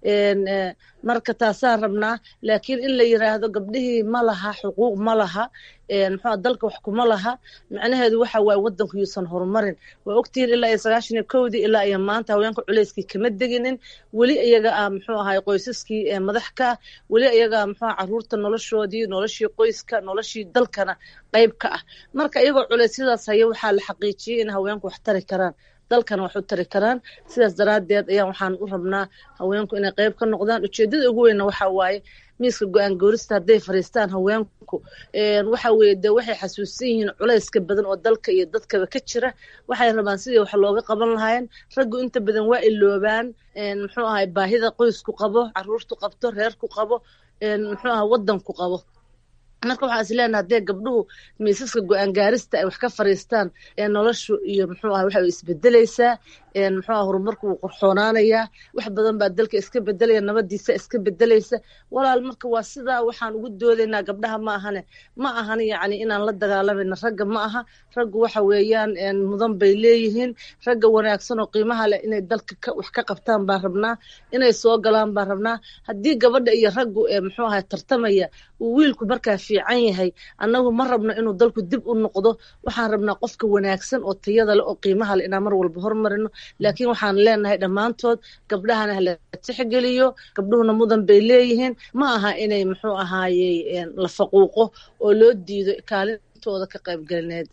[SPEAKER 13] marka taasaan rabnaa laakiin in la yiraahdo gabdhihii ma laha xuquuq ma laha muxuu dalka wax kuma laha macnaheedu waxa waaye wadanku yuusan horumarin waa ogtihiin ilaa iyo sagaashan iyo kowdii ilaa iyo maanta haweenka culeyskii kama deginin weli iyaga ah muxuu ahay qoysaskii madax ka weli iyaga muxuu caruurta noloshoodii noloshii qoyska noloshii dalkana qayb ka ah marka iyagoo culeysyadaas haya waxaa la xaqiijiyey in haweenku wax tari karaan dalkana wax u tari karaan sidaas daraaddeed ayaan waxaan u rabnaa haweenku inay qayb ka noqdaan ujeeddada ugu weynna waxa waaye miiska go-aan goorista hadday fadhiistaan haweenku waxa weeye dee waxay xasuusan yihiin culayska badan oo dalka iyo dadkaba ka jira waxay rabaan sidii wax looga qaban lahaayeen raggu inta badan waa iloobaan muxuu ahay baahida qoysku qabo caruurtu qabto reerku qabo muxuu aha wadanku qabo marka waxaa is leenaha haddee gabdhuhu miisaska go-aan gaarista ay wax ka fariistaan ee noloshu iyo muxuu aha waxay isbedelaysaa muxuu aha horumarku wuu qorxoonaanayaa wax badan baa dalka iska bedelaya nabadiisa iska bedelaysa walaal marka waa sidaa waxaan ugu doodaynaa gabdhaha ma ahane ma ahan yacni inaan la dagaalamayna ragga ma aha raggu waxa weeyaan mudan bay leeyihiin ragga wanaagsan oo qiimaha leh inay dalka wax ka qabtaan baan rabnaa inay soo galaan baan rabnaa haddii gabadha iyo raggu muxuu aha tartamaya uu wiilku markaa fiican yahay annagu ma rabno inuu dalku dib u noqdo waxaan rabnaa qofka wanaagsan oo tayada leh oo qiimaha leh inaan mar walba hormarino laakiin waxaan leenahay dhammaantood gabdhahana hala tixgeliyo gabdhuhuna mudan bay leeyihiin ma aha inay muxuu ahaayey la faquuqo oo loo diido kaalintooda ka qaybgelineed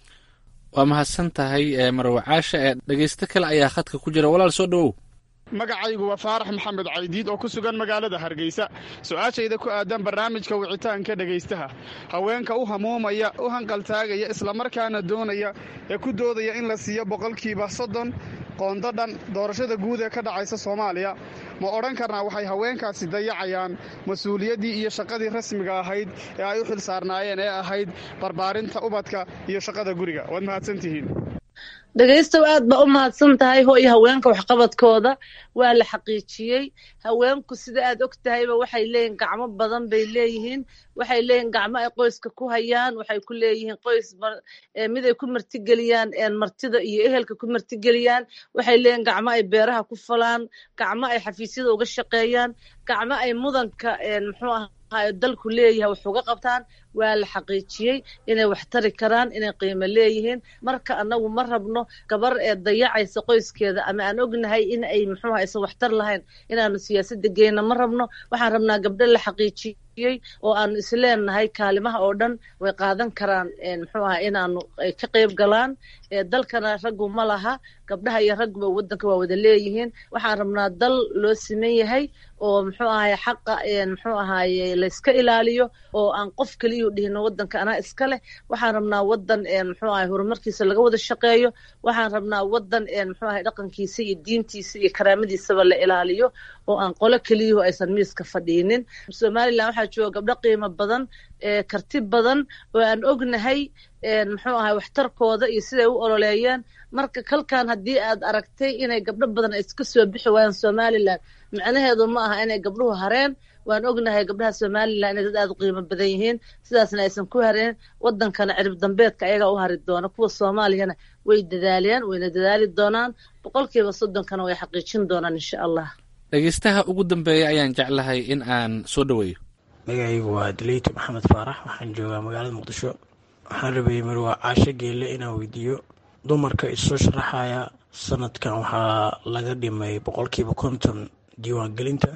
[SPEAKER 1] waa mahadsan tahay marwe caasha ee dhegeysto kale ayaa khadka ku jira walaal soo dhowow
[SPEAKER 17] magacaygu waa faarax maxamed caydiid oo ku sugan magaalada hargeysa su-aashayda ku aadan barnaamijka wicitaanka dhegaystaha haweenka u hamuumaya u hanqaltaagaya islamarkaana doonaya ee ku doodaya in la siiyo boqolkiiba soddon qoonda dhan doorashada guud ee ka dhacaysa soomaaliya ma odhan karnaa waxay haweenkaasi dayacayaan mas-uuliyaddii iyo shaqadii rasmiga ahayd ee ay u xil saarnaayeen ee ahayd barbaarinta ubadka iyo shaqada guriga waad mahadsantihiin
[SPEAKER 13] dhegaystow aad baa u mahadsan tahay hooy haweenka waxqabadkooda waa la xaqiijiyey haweenku sida aad og tahayba waxay leeyihin gacmo badan bay leeyihiin waxay leeyihin gacmo ay qoyska ku hayaan waxay ku leeyihiin qoys miday ku martigeliyaan martida iyo ehelka ku martigeliyaan waxay leeyihin gacmo ay beeraha ku falaan gacmo ay xafiisyada uga shaqeeyaan gacmo ay mudanka muxuu aha dalku leeyahay wax uga qabtaan waa la xaqiijiyey inay wax tari karaan inay qiimo leeyihiin marka annagu ma rabno gabar ee dayacaysa qoyskeeda ama aan ognahay in ay muxuu aha aysan waxtar lahayn inaanu siyaasadda geyna ma rabno waxaan rabnaa gabdho la xaqiijiyey oo aanu isleenahay kaalimaha oo dhan way qaadan karaan muxuu aha inaanu ay ka qayb galaan dalkana raggu ma laha gabdhaha iyo ragguba waddanka waa wada leeyihiin waxaan rabnaa dal loo siman yahay oo muxuu ahaye xaqa muxuu ahaye layska ilaaliyo oo aan qof keliyu dhihino waddanka anaa iska leh waxaan rabnaa waddan muxuu ahaye horumarkiisa laga wada shaqeeyo waxaan rabnaa waddan muxuu ahaye dhaqankiisa iyo diintiisa iyo karaamadiisaba la ilaaliyo oo aan qolo keliyuhu aysan miiska fadhiinin somalilan waxaa jooga gabdho qiimo badan karti badan oo aan ognahay muxuu ahay waxtarkooda iyo siday u ololeeyeen marka kalkan haddii aad aragtay inay gabdho badan ay iska soo bixi waayaan somalilan macnaheedu ma aha inay gabdhuhu hareen waan ognahay gabdhaha somalilan inay dad aad u qiimo badan yihiin sidaasna aysan ku hareen wadankana cirib dambeedka ayagaa u hari doona kuwa soomaaliyana way dadaaleen wayna dadaali doonaan boqolkiiba soddonkana way xaqiijin doonaan insha allah
[SPEAKER 1] dhegeystaha ugu dambeeya ayaan jeclahay in aan soo dhoweeyo
[SPEAKER 18] magacaygu waa dileyto maxamed faarax waxaan joogaa magaalada muqdisho waxaan rabayay marwaa caasho geelle inaan weydiiyo dumarka isoo sharaxaya sanadkan waxaa laga dhimay boqolkiiba konton diiwaangelinta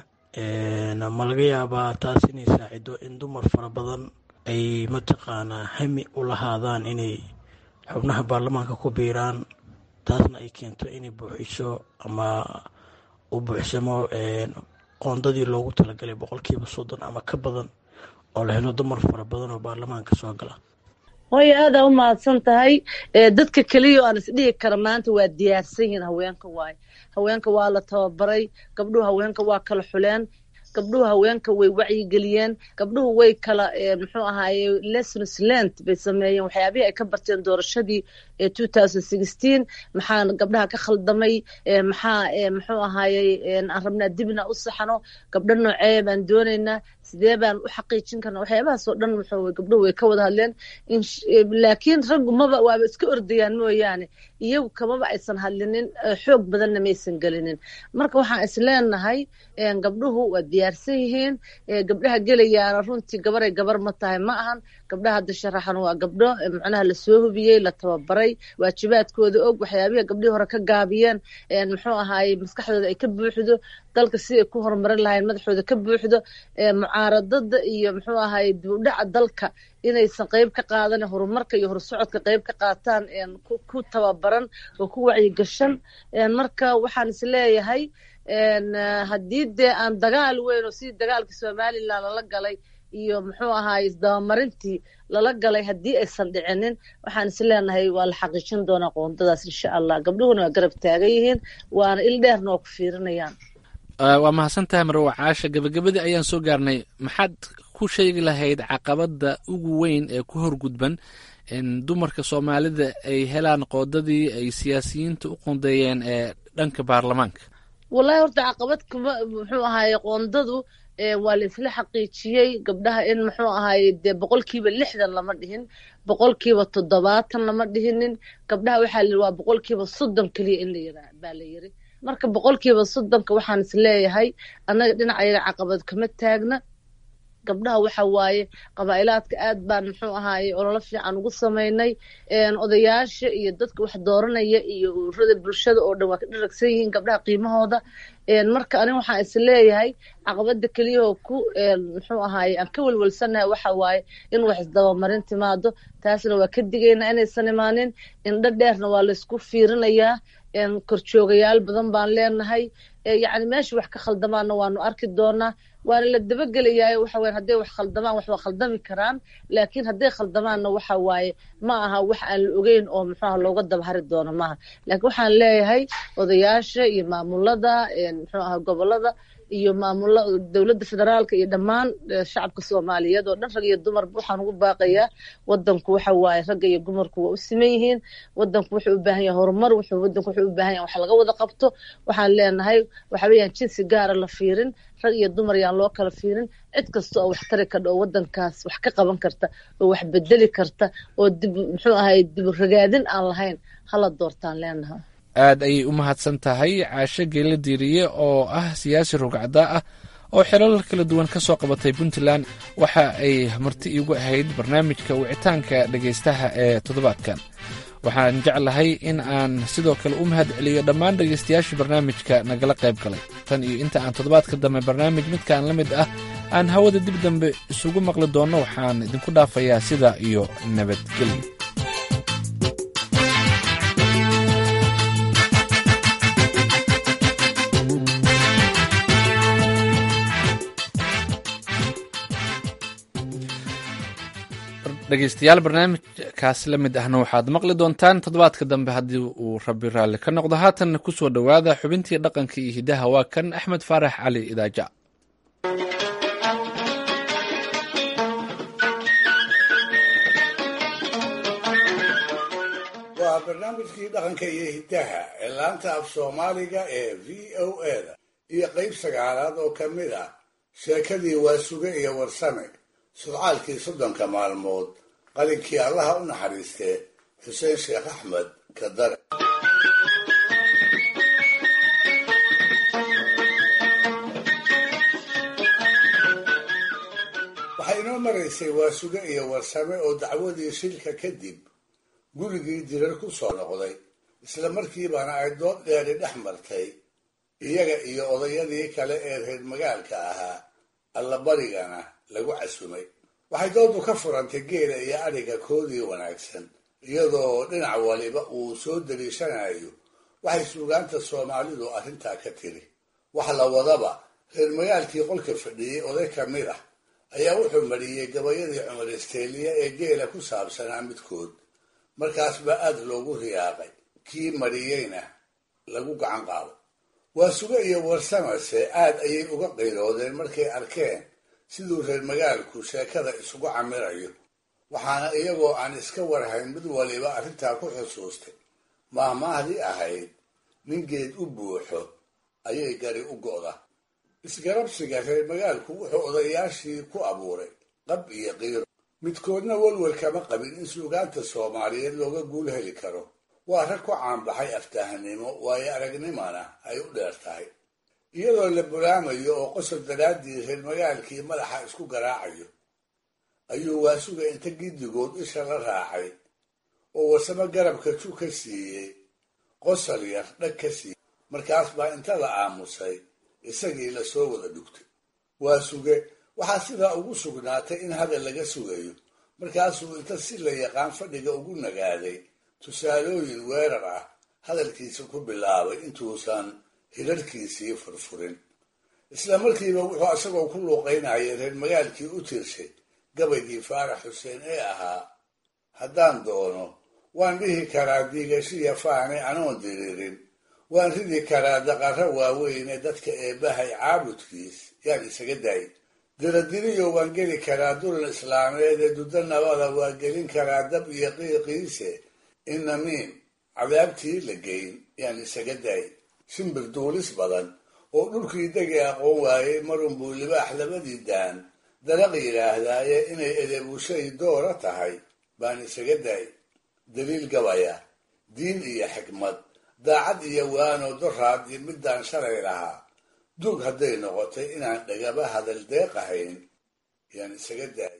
[SPEAKER 18] ma laga yaabaa taas inay saacido in dumar fara badan ay mataqaanaa hami u lahaadaan inay xubnaha baarlamaanka ku biiraan taasna ay keento inay buuxiso ama u buuxsamo qoondadii loogu talagalay boqolkiiba soddon ama ka badan oo la helo dumar fara badan oo baarlamaanka soo gala
[SPEAKER 13] hooyo aadaa u mahadsan tahay dadka keliya oo aan isdhihi kara maanta waa diyaarsan yihiin haweenka waaye haweenka waa la tababaray gabdhuhu haweenka waa kala xuleen gabdhuhu haweenka way wacyigeliyeen gabdhuhu way kala muxuu ahaaye lessons learned bay sameeyeen waxyaabihii ay ka barteen doorashadii two thousand sixteen maxaa gabdhaha ka khaldamay maxaa muxuu ahaaye aan rabnaa dibna u saxno gabdho noocee baan doonaynaa sidee baan u xaqiijin karna waxyaabahaas oo dhan muxuu gabdhuhu way ka wada hadleen laakiin raggu maba waaba iska ordayaan mooyaane iyagu kamaba aysan hadlinin xoog badanna maysan gelinin marka waxaan is leenahay gabdhuhu waa diyaarsan yihiin gabdhaha gelayaana runtii gabaray gabar ma tahay ma ahan gabdhaha hadda sharaxan waa gabdho macnaha lasoo hubiyey la tababaray waajibaadkooda og waxyaabihii gabdhihii hore ka gaabiyeen muxuu ahaaye maskaxdooda ay ka buuxdo dalka si ay ku horumarin lahayn madaxooda ka buuxdo mucaaradada iyo muxuu ahaaye dibudhaca dalka inaysan qeyb ka qaadanin horumarka iyo horsocodka qeyb ka qaataan ku tababaran oo ku wacyigashan marka waxaan is leeyahay haddii dee aan dagaal weyn oo sidii dagaalkii somalilan lala galay iyo muxuu ahaaye isdabamarintii lala galay haddii aysan dhicinin waxaan is leenahay waa la xaqiijin doonaa qoondadaas insha allah gabdhuhuna waa garab taagan yihiin waana il dheerna oo ku fiirinayaan
[SPEAKER 1] waa mahadsan tahay marwa caasha gabagabadii ayaan soo gaarnay maxaad ku sheegi lahayd caqabadda ugu weyn ee ku horgudban dumarka soomaalida ay helaan qoodadii ay siyaasiyiinta u qoondeeyeen ee dhanka baarlamaanka
[SPEAKER 13] wallahi horta caqabad kuma muxuu ahaaye qoondadu waa la isla xaqiijiyey gabdhaha in muxuu ahaaye dee boqolkiiba lixdan lama dhihin boqolkiiba toddobaatan lama dhihinin gabdhaha waxaa la waa boqolkiiba soddon keliya in la yiraa baa la yiri marka boqolkiiba soddonka waxaan is leeyahay annaga dhinacayaga caqabad kama taagna gabdhaha waxa waaye qabaa'ilaadka aad baan muxuu ahaaye ololo fiican ugu samaynay odayaasha iyo dadka wax dooranaya iyo ururada bulshada oo dhan waa ka dharagsan yihiin gabdhaha qiimahooda marka aniga waxaan is leeyahay caqabada keliyahoo ku muxuu ahaaye aan ka welwelsanahay waxa waaye in wax isdabamarin timaado taasna waa ka digaynaa inaysan imaanin indho dheerna waa laysku fiirinayaa korjoogayaal badan baan leenahay yacni meesha wax ka khaldamaanna waanu arki doonaa waana la dabagelayaa waxa weyan hadday wax khaldamaan wax waa khaldami karaan laakiin hadday khaldamaanna waxa waaye ma aha wax aan la ogeyn oo muxuuaha looga dabahari doono maaha laakiin waxaan leeyahay odayaasha iyo maamulada muxuu aha gobolada iyo maamula dowladda federaalka iyo dhammaan shacabka soomaaliyeed oo dhan rag iyo dumarba waxaan ugu baaqayaa wadanku waxa waaye ragga iyo dumarku waa u siman yihiin wadanku wuxuu u baahan yahay horumar wuxuu wadanku wuxuu u baahan yahay wax laga wada qabto waxaan leenahay waxa weeyaan jinsi gaara la fiirin rag iyo dumar yaan loo kala fiirin cid kasta oo wax tari kadha oo wadankaas wax ka qaban karta oo wax bedeli karta oo dib muxuu ahay dib ragaadin aan lahayn hala doortaan leenahay
[SPEAKER 1] aad ayay u mahadsan tahay caasho geela diiriye oo ah siyaasi rugcada ah oo xilal kala duwan ka soo qabatay puntland waxa ay marti iigu ahayd barnaamijka wicitaanka dhegaystaha ee toddobaadkan waxaan jeclahay in aan sidoo kale u mahad celiyo dhammaan dhegaystayaashii barnaamijka nagala qayb galay tan iyo inta aan toddobaadka dambe barnaamij midkaan la mid ah aan hawada dib dambe isugu maqli doonno waxaan idinku dhaafayaa sida iyo nabadgelyo dhegeystayaal barnaamijkaas la mid ahna waxaad maqli doontaan toddobaadka dambe haddii uu rabbi raalli ka noqdo haatanna ku soo dhowaada xubintii dhaqanka iyo hiddaha waa kan axmed faarax cali idaaja
[SPEAKER 3] waa barnaamijkii dhaqanka iyo hiddaha ee laanta af soomaaliga ee v o eda iyo qayb sagaalaad oo ka mid ah sheekadii waasuge iyo warsame sudcaalkii soddonka maalmood qalinkii allaha u naxariistee xuseen sheekh axmed kadare waxay inoo maraysay waasuge iyo warsame oo dacwadii shilka kadib gurigii dirar ku soo noqday isla markiibana ay dood dheeri dhex martay iyaga iyo odayadii kale ee reer magaalka ahaa allabarigana lagu casumay waxay doodu ka furantay geela iyo adhiga koodii wanaagsan iyadoo dhinac waliba uu soo deliishanayo waxay suugaanta soomaalidu arrintaa ka tiri wax la wadaba reer magaalkii qolka fadhiyey oday ka mid ah ayaa wuxuu mariyey gabayadii cumar isteeliya ee geela ku saabsanaa midkood markaas baa aad loogu riyaaqay kii mariyeyna lagu gacan qaado waa suge iyo warsamase aad ayay uga qiiloodeen markay arkeen siduu reer magaalku sheekada isugu camirayo waxaana iyagoo aan iska warhayn mid waliba arrintaa ku xusuustay maahmaahdii ahayd ningeed u buuxo ayay gari u go'da isgarabsiga reer magaalku wuxuu odayaashii ku abuuray qab iyo qiiro midkoodna welwel kama qabin in suugaanta soomaaliyeed looga guul heli karo waa rag ku caanbaxay aftahanimo waayo aragnimana ay u dheer tahay iyadoo la bulaamayo oo qosol daraaddii reer magaalkii madaxa isku garaacayo ayuu waasuga inta giddigood isha la raacay oo warsamo garabka ju ka siiyey qosol yar dhag ka siiyey markaas baa inta la aamusay isagii lasoo wada dhugtay waa suge waxaa sidaa ugu sugnaatay in hadal laga sugayo markaasuu inta si la yaqaan fadhiga ugu nagaaday tusaalooyin weerar ah hadalkiisa ku bilaabay intuusan hirarkiisii furfurin isla markiiba wuxuu isagoo ku luuqaynayay reer magaalkii u tirshay gabaygii faarax xuseen ee ahaa haddaan doono waan dhihi karaa diigashiya faane anoon diriirin waan ridi karaa daqarro waaweyne dadka eebbahay caabudkiis yaan isaga daay diradiriyo waan geli karaa dulan islaameed ee duddo nabada waa gelin karaa dab iyo qiiqiise inamiin cadaabtii la geyn yaan isaga daay shimbir duulis badan oo dhulkii degi aqoon waayey marunbuu libaax labadii daan daraq yidhaahdaaye inay edebushay doora tahay baan isaga daay daliil gabaya diin iyo xikmad daacad iyo waano doraad iyo midaan shalay lahaa duug hadday noqotay inaan dhagaba hadal deeqahayn yaan isaga daayay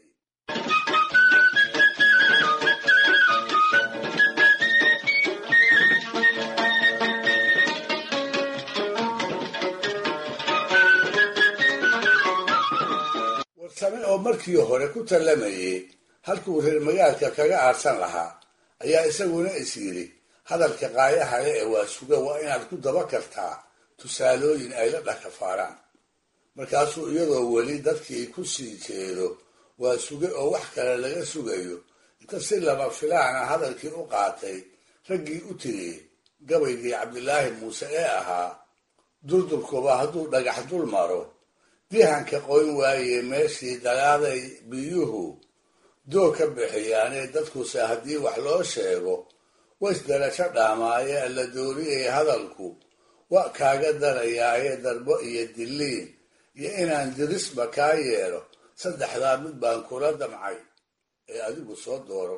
[SPEAKER 3] warsame oo markii hore ku tallamayey halkuu reer magaalka kaga aarsan lahaa ayaa isaguna is yidhi hadalka qaayahale ee waa suga waa inaad ku daba kartaa tusaalooyin ay la dhakafaaraan markaasuu iyadoo weli dadkii ku sii jeedo waa suge oo wax kale laga sugayo inta si lama filaana hadalkii u qaatay raggii u tiriyey gabaygii cabdilaahi muuse ee ahaa durdurkuba hadduu dhagax dul maro dihanka qoyn waaye meeshii dagaaday biyuhu doog ka bixiyaanee dadkuse haddii wax loo sheego ways darasho dhaamaaye alla dooriyay hadalku wa kaaga darayaaye darbo iyo dilliin iyo inaan dirisba kaa yeelo saddexdaa mid baan kula damcay ee adigu soo dooro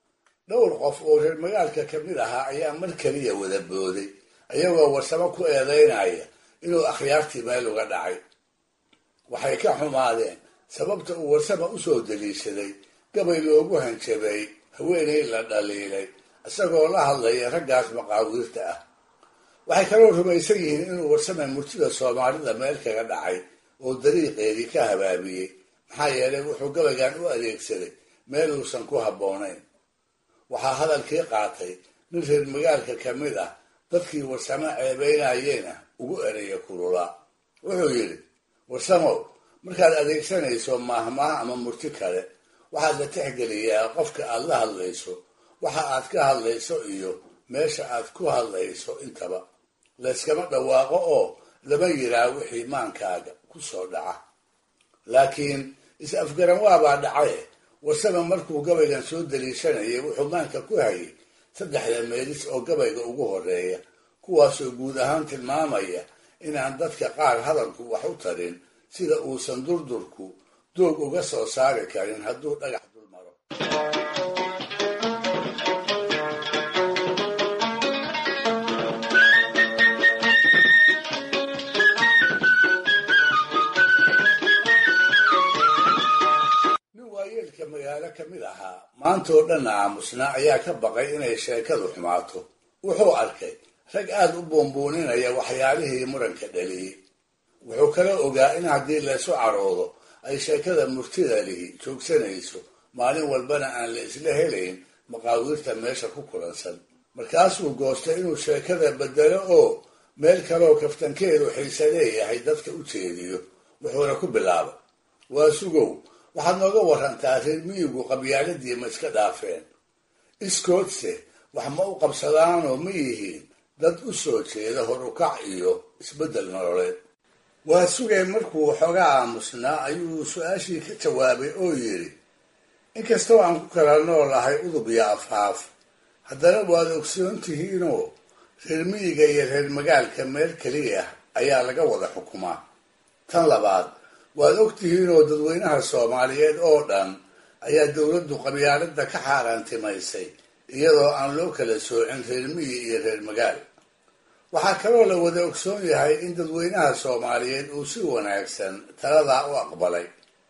[SPEAKER 3] dhowr qof oo reer magaalka ka mid ahaa ayaa mar keliya wada booday ayagoo warsamo ku eedaynaya inuu akhyaartii meel uga dhacay waxay ka xumaadeen sababta uu warsama usoo daliishaday gabay loogu hanjabay haweenay la dhaliilay isagoo la hadlaya raggaas maqaawiirta ah waxay kaloo rumaysan yihiin inuu warsame murtida soomaalida meel kaga dhacay oo dariiqeedii ka habaabiyey maxaa yeelay wuxuu gabaygan u adeegsaday meel uusan ku habboonayn waxaa hadalkii qaatay nin reer magaalka ka mid ah dadkii warsamo ceebaynayeena ugu eraya kululaa wuxuu yidhi warsamow markaad adeegsanayso maahmaah ama murti kale waxaad la tixgeliyaa qofka aad la hadlayso waxa aad ka hadlayso iyo meesha aad ku hadlayso intaba layskama dhawaaqo oo lama yiraa wixii maankaaga ku soo dhaca laakiin is-afgaran waabaa dhacaye warsame markuu gabaygan soo daliishanayay wuxuu maanka ku hayay saddexda meelis oo gabayga ugu horeeya kuwaasoo guud ahaan tilmaamaya inaan dadka qaar hadalku wax u tarin sida uusan durdurku doog uga soo saari karin hadduu dhagax dul maro nin waayeelka magaalo ka mid ahaa maantoo dhanna aamusnaa ayaa ka baqay inay sheekadu xumaato wuxuu arkay rag aada u buunbuuninaya waxyaalihii muranka dhaliyey wuxuu kala ogaa in haddii laysu caroodo ay sheekada murtida lihi joogsanayso maalin walbana aan la isla helayn maqaawiirta meesha ku kulansan markaasuu goostay inuu sheekada bedelo oo meel kaleoo kaftankeedu xiise leeyahay dadka u jeediyo wuxuuna ku bilaabay waa sugow waxaad nooga warantaa reer miyigu qabyaaladii ma iska dhaafeen iskoodse wax ma u qabsadaanoo ma yihiin dad u soo jeeda horukac iyo isbeddel nololeed waa sugay markuu xoogaa aamusnaa ayuu su-aashii ka jawaabay oo yidhi inkastoo aan ku kala noolahay udub iyo afhaaf haddana waad ogsoon tihiinoo reer miyiga iyo reer magaalka meel keliya ayaa laga wada xukumaa tan labaad waad og tihiinoo dadweynaha soomaaliyeed oo dhan ayaa dowladdu qabyaalada ka xaaraantimaysay iyadoo aan loo kala soocin reer miyi iyo reer magaal waxaa kaloo la wada ogsoon yahay in dadweynaha soomaaliyeed uu si wanaagsan taladaa u aqbalay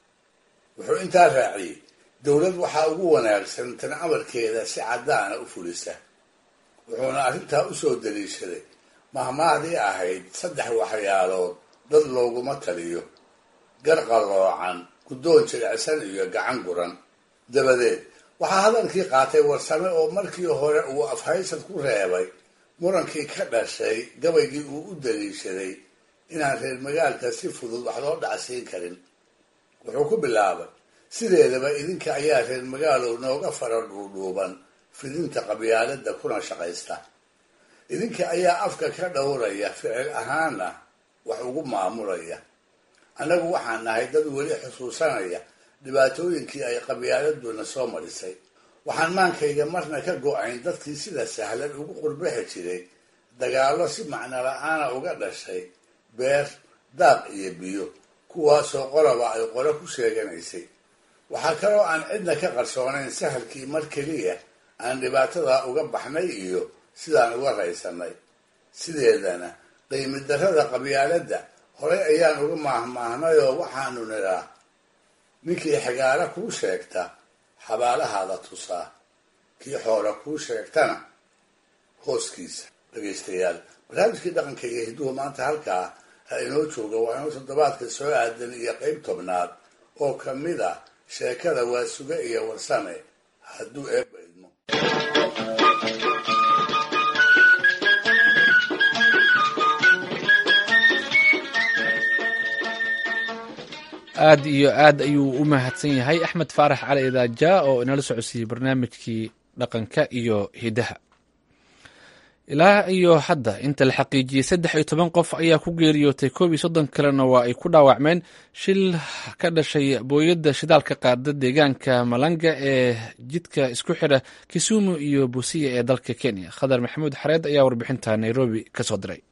[SPEAKER 3] wuxuu intaa raaciyey dowlad waxaa ugu wanaagsan tan amarkeeda si caddaana u fulisa wuxuuna arrintaa usoo daliishaday mahmaadii ahayd saddex waxyaalood dad looguma taliyo gar qalloocan guddoon jilicsan iyo gacan guran dabadeed waxaa hadalkii qaatay warsame oo markii hore uu afhaysad ku reebay murankii ka dhashay gabaygii uu u daliishaday inaan reer magaalka si fudud wax loo dhacsiin karin wuxuu ku bilaabay sideedaba idinka ayaa reer magaalow nooga fara dhuudhuuban fidinta qabyaalada kuna shaqaysta idinka ayaa afka ka dhowraya ficil ahaana wax ugu maamulaya annagu waxaan nahay dad weli xusuusanaya dhibaatooyinkii ay qabyaaladuna soo marisay waxaan maankayga marna ka go-ayn dadkii sida sahlan ugu qurbixi jiray dagaallo si macno la-aana uga dhashay beer daaq iyo biyo kuwaasoo qoloba ay qolo ku sheeganaysay waxaa kaloo aan cidna ka qarsoonayn sahalkii mar keliya aan dhibaatada uga baxnay iyo sidaan uga raysanay sideedana qiimi darrada qabyaaladda horay ayaan uga maahmaahnayoo waxaanu nidhaa ninkii xigaalo kuu sheegta xabaalahaada tusaa kii xoolo kuu sheegtana hooskiisa dhegaystayaal barnaamijkii dhaqanka iyo hidduhu maanta halkaa ha inoo jooga waa inuu toddobaadka soo aadan iyo qeyb tobnaad oo ka mid ah sheekada waa suge iyo warsame hadduu eebba idmo
[SPEAKER 1] aad iyo aad ayuu u mahadsan yahay axmed faarax cali idaaja oo inala socodsiiyey barnaamijkii dhaqanka iyo hidaha ilaa iyo hadda inta la xaqiijiyey saddex iyo toban qof ayaa ku geeriyootay koob iyo soddon kalena waa ay ku dhaawacmeen shil ka dhashay booyadda shidaalka qaada deegaanka malanga ee jidka isku xidha kisumu iyo busiya ee dalka kenya khadar maxamuud xareed ayaa warbixinta nairobi ka soo diray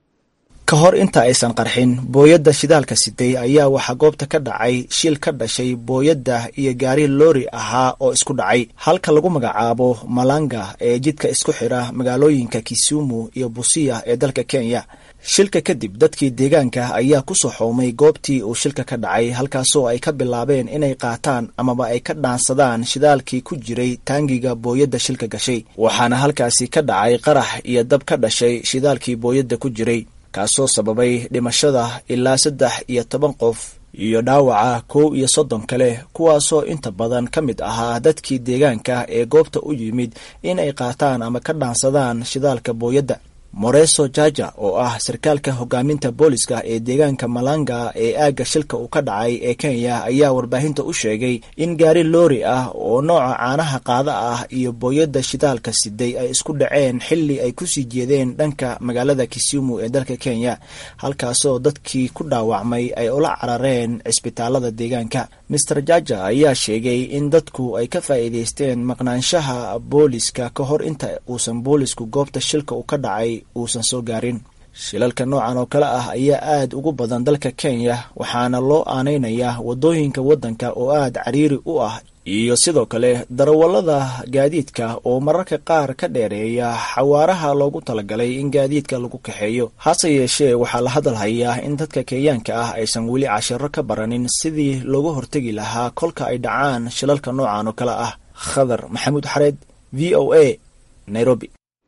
[SPEAKER 19] ka hor inta aysan qarxin booyadda shidaalka siday ayaa waxaa goobta ka dhacay shil ka dhashay booyadda iyo gaari loori ahaa oo isku dhacay halka lagu magacaabo malanga ee jidka isku xidha magaalooyinka kisumu iyo busiya ee dalka kenya shilka kadib dadkii deegaanka ayaa ku soo xoomay goobtii uu shilka ka dhacay halkaasoo ay ka bilaabeen inay qaataan amaba ay ka dhaansadaan shidaalkii ku jiray taangiga booyadda shilka gashay waxaana halkaasi ka dhacay qarax iyo dab ka dhashay shidaalkii booyadda ku jiray kaasoo sababay dhimashada ilaa saddex iyo toban qof iyo dhaawaca kow iyo soddon kale kuwaasoo inta badan ka mid ahaa dadkii deegaanka ee goobta u yimid in ay qaataan ama ka dhaansadaan shidaalka booyadda moreso jaja oo ah sarkaalka hogaaminta booliska ee deegaanka malanga ee aagga shilka uu ka dhacay ee kenya ayaa warbaahinta u sheegay in gaari loori ah oo nooca caanaha qaada ah iyo booyadda shidaalka siday ay isku dhaceen xilli ay kusii jeedeen dhanka magaalada kisumu ee dalka kenya halkaasoo dadkii ku dhaawacmay ay ula carareen cisbitaalada deegaanka master jaja ayaa sheegay in dadku ay ka faa'iidaysteen maqnaanshaha booliska ka hor inta uusan boolisku goobta shilka uu ka dhacay uusan soo gaarin shilalka noocan oo kale ah ayaa aad ugu badan dalka kenya waxaana loo aanaynayaa waddooyinka waddanka oo aad cariiri u ah iyo sidoo kale darawallada gaadiidka oo mararka qaar ka dheereeya xawaaraha loogu talagalay in gaadiidka lagu kaxeeyo hase yeeshee waxaa la hadal hayaa in dadka kenyaanka ah aysan weli cashiro ka baranin sidii looga hortegi lahaa kolka ay dhacaan shilalka noocan oo kale ah khadar maxamuud xareed v o a nairobi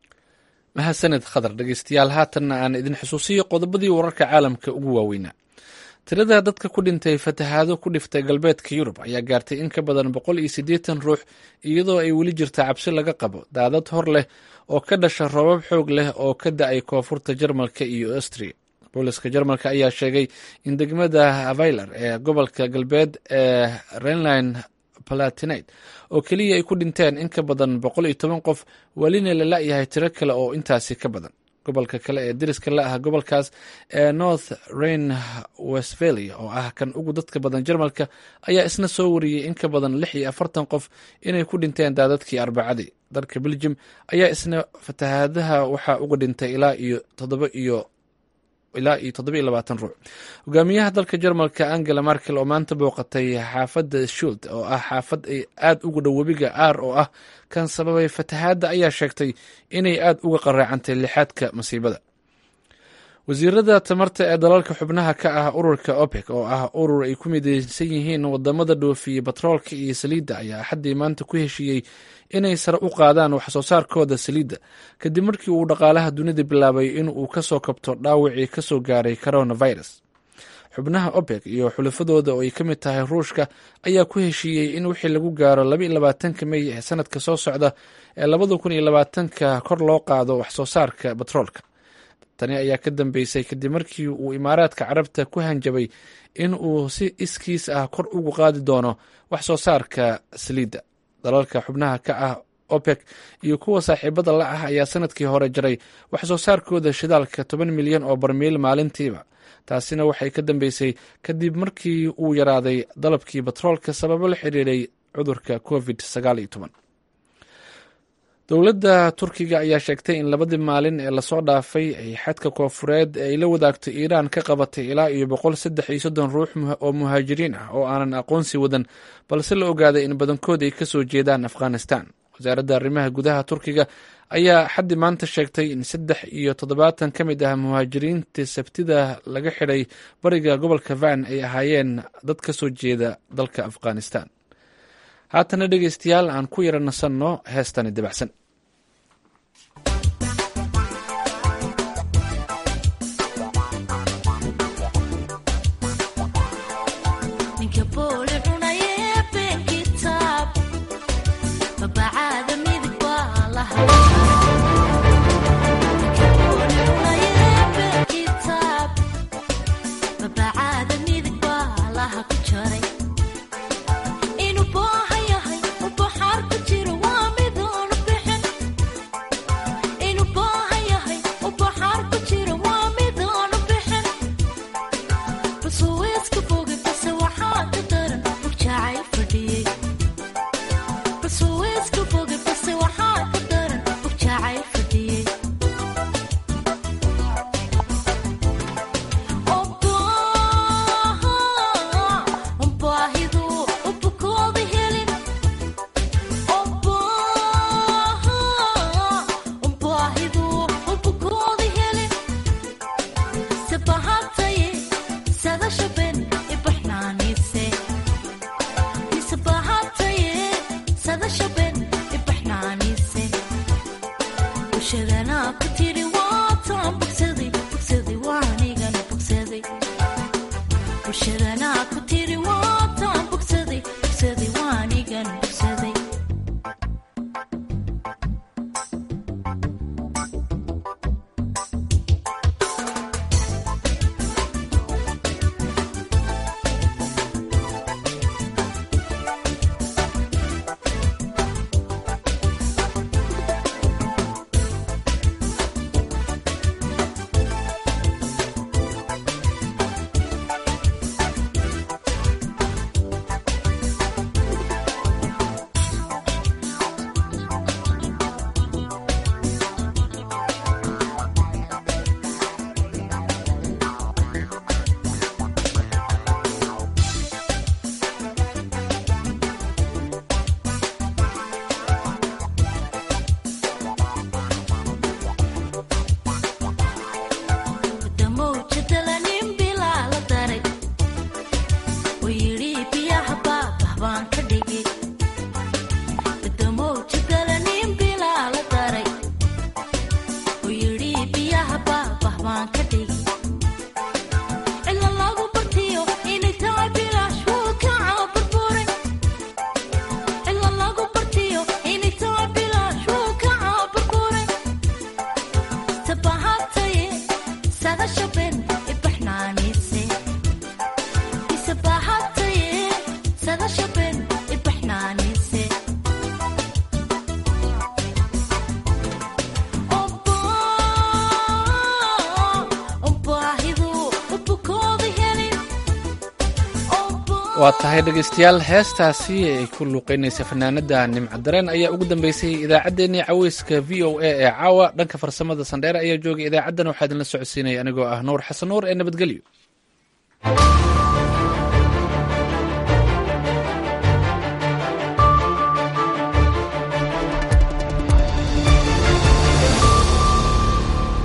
[SPEAKER 1] mahadsaned khadar dhegeystayaal haatanna aan idin xusuusiyo qodobadii wararka caalamka ugu waaweynaa tirada dadka ku dhintay fatahaado ku dhiftay galbeedka yurub ayaa gaartay in ka badan boqol iyo siddeetan ruux iyadoo ay weli jirta cabsi laga qabo daadad hor leh oo ka dhasha roobab xoog leh oo ka da-ay koonfurta jarmalka iyo astriya booliska jarmalka ayaa sheegay in degmada availer ee gobolka galbeed ee renline palatinate oo keliya ay ku dhinteen in ka badan boqol iyo toban qof welina la la-yahay tiro kale oo intaasi ka badan gobolka kale ee deriska la ah gobolkaas ee north rain westphalia oo ah kan ugu dadka badan jarmalka ayaa isna soo wariyey in ka badan lix iyo afartan qof inay ku dhinteen daadadkii arbacadii dalka belgium ayaa isna fatahaadaha waxaa uga dhintay ilaa iyo toddoba iyo ilaa iyo toddoba iyo labaatan ruux hogaamiyaha dalka jarmalka angela markel oo maanta booqatay xaafadda shult oo ah xaafad ay aada ugu dhow webiga aar oo ah kan sababay fatahaadda ayaa sheegtay inay aada uga qaraacantay lixaadka masiibada wasiirada tamarta ee dalalka xubnaha ka ah ururka opec oo ah urur ay ku mideysan yihiin wadamada dhoofiye batroolka iyo saliidda ayaa axaddii maanta ku heshiiyey inay sare u qaadaan wax soo saarkooda saliidda kadib markii uu dhaqaalaha dunida bilaabay in uu kasoo kabto dhaawacii kasoo gaaray coronavirus xubnaha opec iyo xulafadooda oo ay ka mid tahay ruushka ayaa ku heshiiyey in wixii lagu gaaro laba iyo labaatanka mey ee sanadka soo socda ee labada kun iyo labaatanka kor loo qaado wax soo saarka batroolka tani ayaa ka dambeysay kadib markii uu imaaraadka carabta ku hanjabay in uu si iskiis ah kor ugu qaadi doono wax soo saarka saliidda dalalka xubnaha ka ah opec iyo kuwa saaxiibada la ah ayaa sanadkii hore jaray wax soo saarkooda shidaalka toban milyan oo barmiil maalintiiba taasina waxay ka dambeysay kadib markii uu yaraaday dalabkii batroolka sababo la xiriiray cudurka covid sagaal iyo toban dowladda turkiga ayaa sheegtay in labadii maalin ee lasoo dhaafay ay xadka koofureed ee ay la wadaagto iiraan ka qabatay ilaa iyo boqol saddex iyo soddon ruux oo muhaajiriin ah oo aanan aqoonsi wadan balse la ogaaday in badankood ay kasoo jeedaan afghanistan wasaaradda arrimaha gudaha turkiga ayaa xaddi maanta sheegtay in saddex iyo toddobaatan ka mid ah muhaajiriinta sabtida laga xidhay bariga gobolka van ay ahaayeen dad ka soo jeeda dalka afghanistan haatana dhegeystayaal aan ku yara nasanno heestani dabacsan waa tahay dhegaystayaal heestaasi ay ku luuqeynaysa fanaanada nimcadareen ayaa ugu dambeysay idaacaddeenii caweyska v o a ee caawa dhanka farsamada sandheere ayaa joogay idaacaddan waxaa idinla socodsiinaya anigoo ah nuur xasan nuur ee nabadgelyo